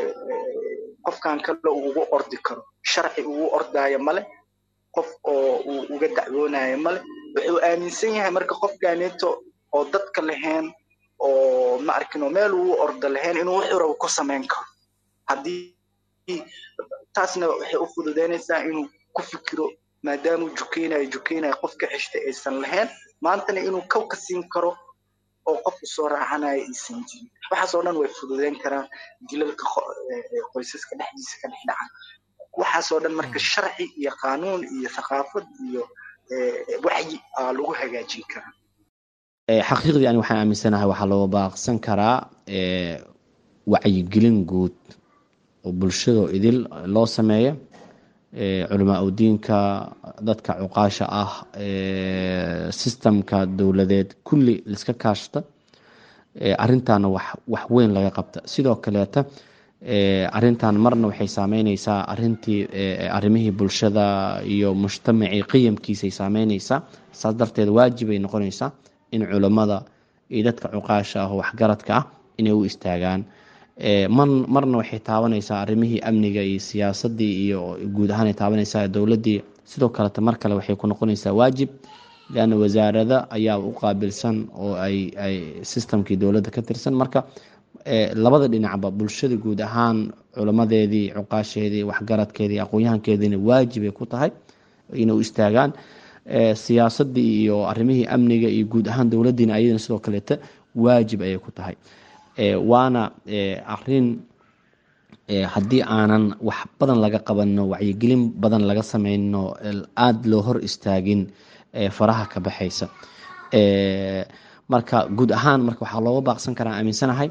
qofkan kale uu ugu ordi karo sharci ugu ordaayo male qof oo uu uga dacwoonayo male wuxuu aaminsan yahay marka qofkaaneeto oo dadka lahayn oo ma arkino meel uu ordo lahayn inuu wuxuu rabo ku samayn karo haddii taasna waxay u fududeynaysaa inuu ku fikiro maadaamuu jukeynayo jukeynayo qofka xishta aysan lahayn maantana inuu kaw ka siin karo oo qofku soo raacanayo aysan jirin waxaasoo dhan way fududeyn karaan dilalka qoysaska dhexdiisa ka dhex dhaca waxaasoo dhan marka sharci iyo qaanuun iyo thaqaafad iyo wacyi aa lagu hagaajin karaa xaqiiqdii ani waxaan aaminsanahay waxaa loo baaqsan karaa wacyigelin guud oo bulshado idil loo sameeyo culamaa udiinka dadka cuqaasha ah sistamka dowladeed kulli liska kaashta arintaana wax wax weyn laga qabta sidoo kaleeta arintan marna waxay saameyneysaa arintii arimihii bulshada iyo mujtamacii qiyamkiisay saameyneysaa saas darteed waajibay noqonaysaa in culammada iyo dadka cuqaasha ah oo waxgaradka ah inay u istaagaan marna waxay taabanaysaa arimihii amniga iyo siyaasadii iyo guud ahaan ay taabanaysaa dowladii sidoo kaleta mar kale waxay ku noqonaysaa waajib leanna wasaarada ayaa u qaabilsan oo ay ay sistamkii dowladda ka tirsan marka labada dhinacba bulshada guud ahaan culamadeedii cuqaasheedii waxgaradkeedii aqoon-yahankeediina waajibay ku tahay inay u istaagaan siyaasadii iyo arimihii amniga iyo guud ahaan dowladiina ayadana sidoo kaleeta waajib ayay ku tahay waana arin haddii aanan wax badan laga qabano wacyigelin badan laga sameyno aada loo hor istaagin faraha ka baxaysa marka guud ahaan marka waxaa looga baaqsan karaa aaminsanahay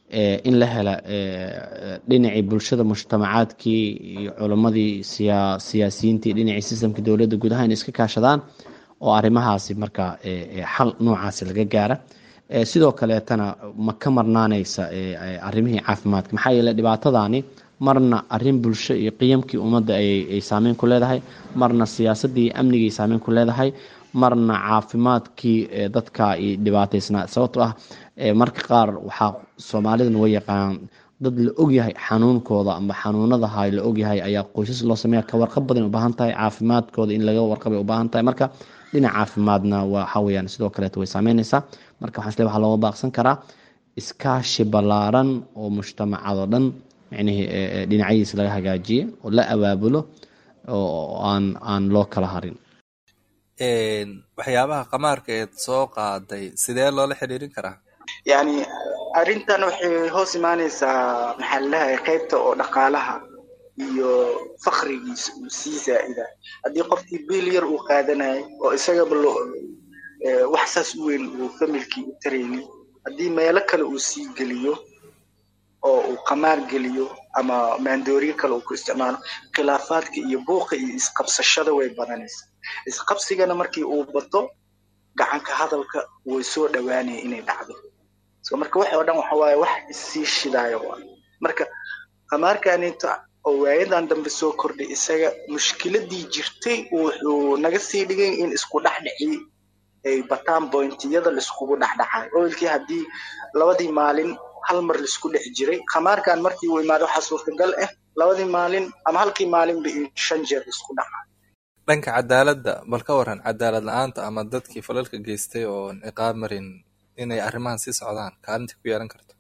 in la hela dhinacii bulshada mujtamacaadkii iyo culimmadii siyaa siyaasiyiintii dhinacii sistamka dowladda gudaha in iska kaashadaan oo arrimahaasi marka xal noocaasi laga gaara sidoo kaleetana ma ka marnaanaysa arrimihii caafimaadka maxaa yeele dhibaatadani marna arrin bulsho iyo qiyamkii ummadda ay saameyn ku leedahay marna siyaasaddii amnigii saameyn ku leedahay marna caafimaadkii dadka ay dhibaataysnaa sababtoo ah marka qaar waxaa soomaalidana way yaqaanaan dad la ogyahay xanuunkooda amba xanuunadaha la ogyahay ayaa qoysas loo sameeya ka warqab badan u baahan tahay caafimaadkooda in laga warqabay u baahan tahay marka dhinac caafimaadna waxa weyaan sidoo kaleeto way saameynaysaa marka waxaan isle waxaa looga baaqsan karaa iskaashi ballaaran oo mujtamacadoo dhan micnihii dhinacyadiisa laga hagaajiye oo la abaabulo oo aan aan loo kala harin waxyaabaha qamaarka eed soo qaaday sidee loola xiriirin karaa yani arrintan waxay hoos imaanaysaa maxaa lalahay qaybta oo dhaqaalaha iyo fakrigiisa uu sii zaa'ida haddii qofkii biil yar uu qaadanayo oo isagaba lo wax saas u weyn uu familkii u taraynin haddii meelo kale uu sii geliyo oo uu qamaar geliyo ama maandooriyo kale uu ku isticmaalo khilaafaadka iyo buuqa iyo isqabsashada way badanaysaa isqabsigana markii uu bato gacanka hadalka way soo dhowaanaya inay dhacdo so marka wax oo dhan waxa waaye wax issii shidaayo waa marka qamaarkanita oo waayadan dambe soo kordhay isaga mushkiladii jirtay wuxuu naga sii dhigay in isku dhexdhici ay bataan bointiyada laiskugu dhexdhexayo oilkii haddii labadii maalin hal mar laisku dhex jiray khamaarkan markii uu imaado waxaa suurtagal ah labadii maalin ama halkii maalinba in shan jeer laisku dhaca dhanka cadaaladda bal ka waran cadaalad la-aanta ama dadkii falalka geystay oo ciqaab marin inay arrimahan sii socdaan kaalintii ku yeelan karto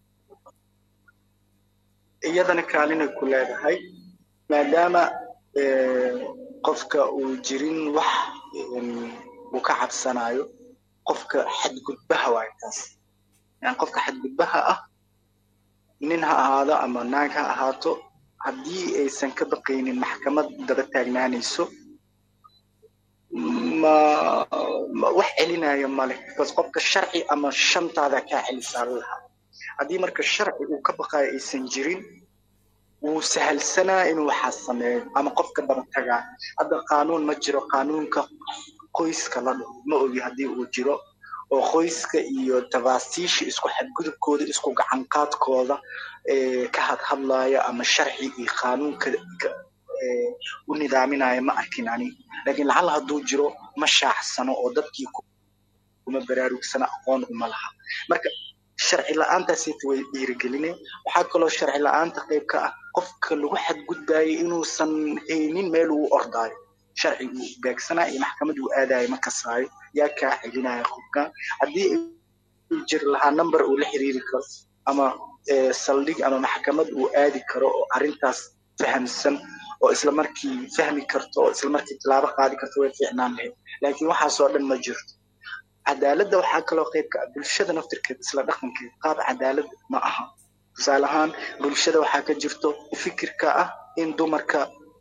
iyadana kaalinay ku leedahay maadaama qofka uu jirin wax uu ka cabsanayo qofka xadgudbaha waay taas yani qofka xadgudbaha ah nin ha ahaado ama naag ha ahaato haddii aysan ka baqaynin maxkamad daba taagnaanayso ma wax celinayo male bas qofka sharci ama shantaada kaa celisaa lahaa haddii marka sharci uu ka baqayo aysan jirin wuu sahalsanaa inuu waxaas sameeyo ama qofka daba tagaa hadda qaanuun ma jiro qaanuunka qoyska la dhaho ma ogi haddii uu jiro oo qoyska iyo tafaasiisha isku xadgudubkooda isku gacanqaadkooda ka hadhadlaya ama sharci iyo qaanuunka u nidaaminaya ma arkin ani laakiin lacala hadduu jiro ma shaaxsano oo dadkii kuma baraarugsana aqoon uma laha marka sharci la-aantaasita way dhiirigeline waxaa kaloo sharci la-aanta qayb ka ah qofka lagu xadgudbayo inuusan haynin meel uu ordaayo sharci uu beegsanaya iyo maxkamad uu aadayo ma kasaayo yaa kaa celinaya qofka haddii uu jiri lahaa number uu la xiriiri karo ama saldhig ama maxkamad uu aadi karo oo arrintaas fahamsan oo isla markii fahmi karto oo isla markii tilaabo qaadi karto way fiicnaan lahayd laakiin waxaasoo dhan ma jirto cadaaladda waxaa kaloo qayb ka ah bulshada naftirkeeda isla dhaqankeeda qaab cadaalad ma aha tusaale ahaan bulshada waxaa ka jirto fikirka ah in dumarka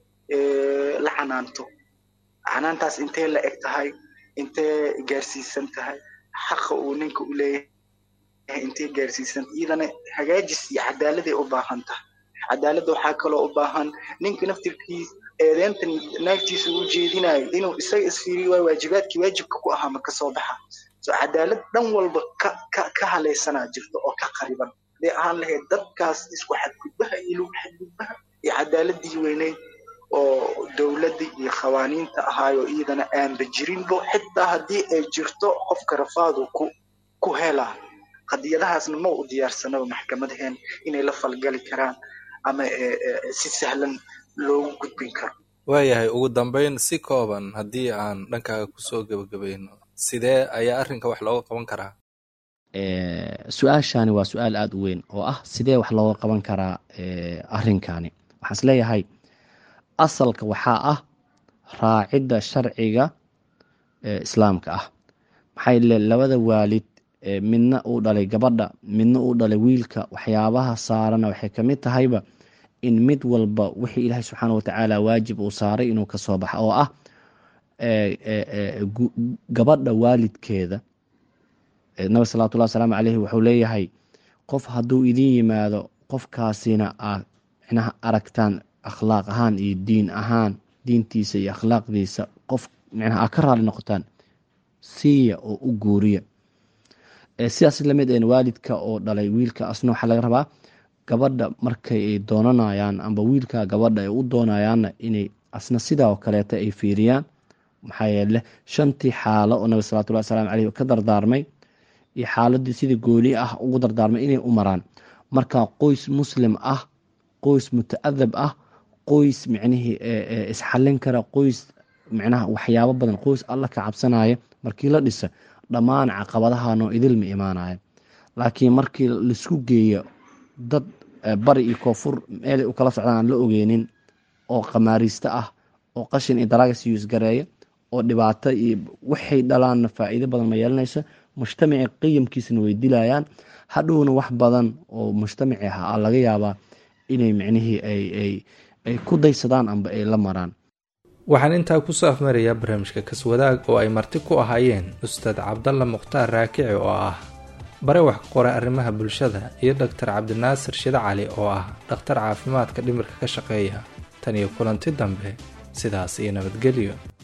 la canaanto canaantaas intee la eg tahay intee gaarsiisan tahay xaqa uu ninka u leeyahay intee gaarsiisan iyadana hagaajis iyo cadaaladay u baahan tahay cadaaladda waxaa kaloo u baahan ninka naftirkiis eedeyntan naagtiisa u jeedinayo inuu isaga isfiiriyo waa waajibaadkii waajibka ku ahaa ma kasoo baxa so cadaalad dhan walba ka ka ka halaysanaa jirto oo ka qariban hadday ahaan lahayd dadkaas isku xadgudbaha iyo lagu xadgudbaha iyo cadaaladii weyneyd oo dowladda iyo qawaaniinta ahaayoo iyadana aanba jirinbo xitaa haddii ay jirto qofka rafaadu ku ku helaa qadiyadahaasna ma u diyaarsanaba maxkamadaheen inay la falgali karaan ama si sahlan loogu gudbin karo waayahay ugu dambeyn si kooban haddii aan dhankaaga kusoo gebagabayno sidee ayaa arrinka wax looga qaban karaa su-aashani waa su-aal aada u weyn oo ah sidee wax looga qaban karaa arrinkani waxaan isleeyahay asalka waxaa ah raacidda sharciga islaamka ah maxaa yeele labada waalid midna uu dhalay gabadha midna uu dhalay wiilka waxyaabaha saarana waxay kamid tahayba in mid walba wixii ilaahay subxaana watacaala waajib uu saaray inuu kasoo baxa oo ah gabadha waalidkeeda nabi salawatullah wasalaamu caleyhi wuxuu leeyahay qof hadduu idin yimaado qofkaasina aad micnaha aragtaan akhlaaq ahaan iyo diin ahaan diintiisa iyo akhlaaqdiisa qof micnaha aad ka raali noqotaan siiya oo u guuriya sidaas lamid een waalidka oo dhalay wiilka asna waxaa laga rabaa gabadha markay ay doonanayaan amba wiilka gabadha ay u doonayaanna inay asna sidaa oo kaleeta ay fiiriyaan maxaa yeele shantii xaalo oo nabi salawatullahi wasalaamu caleyh ka dardaarmay iyo xaaladii sidii gooli ah ugu dardaarmay inay u maraan marka qoys muslim ah qoys muta-adab ah qoys micnihii isxallin kara qoys micnaha waxyaabo badan qoys alla ka cabsanaya markii la dhisa dhammaan caqabadahanoo idilma imaanaya laakiin markii laisku geeyo dad bari iyo koonfur meelay u kala socdaan aan la ogeynin oo qamaariista ah oo qashin iyo daraagas yuusgareeya oo dhibaato iyo waxay dhalaanna faa-iido badan ma yeelanayso mujtamaci qiyamkiisana way dilayaan hadhowna wax badan oo mujtamaci ah laga yaabaa inay micnihii ay ku daysadaan amba ay la maraan waxaan intaa kusoo afmarayaa barnaamijka kaswadaag oo ay marti ku ahaayeen ustaad cabdalla mukhtaar raakici oo ah bare wax ka qora arrimaha bulshada iyo dhaktar cabdinaasir shide cali oo ah dhakhtar caafimaadka dhimirka ka shaqeeya tan iyo kulanti dambe sidaas iyo nabadgelyo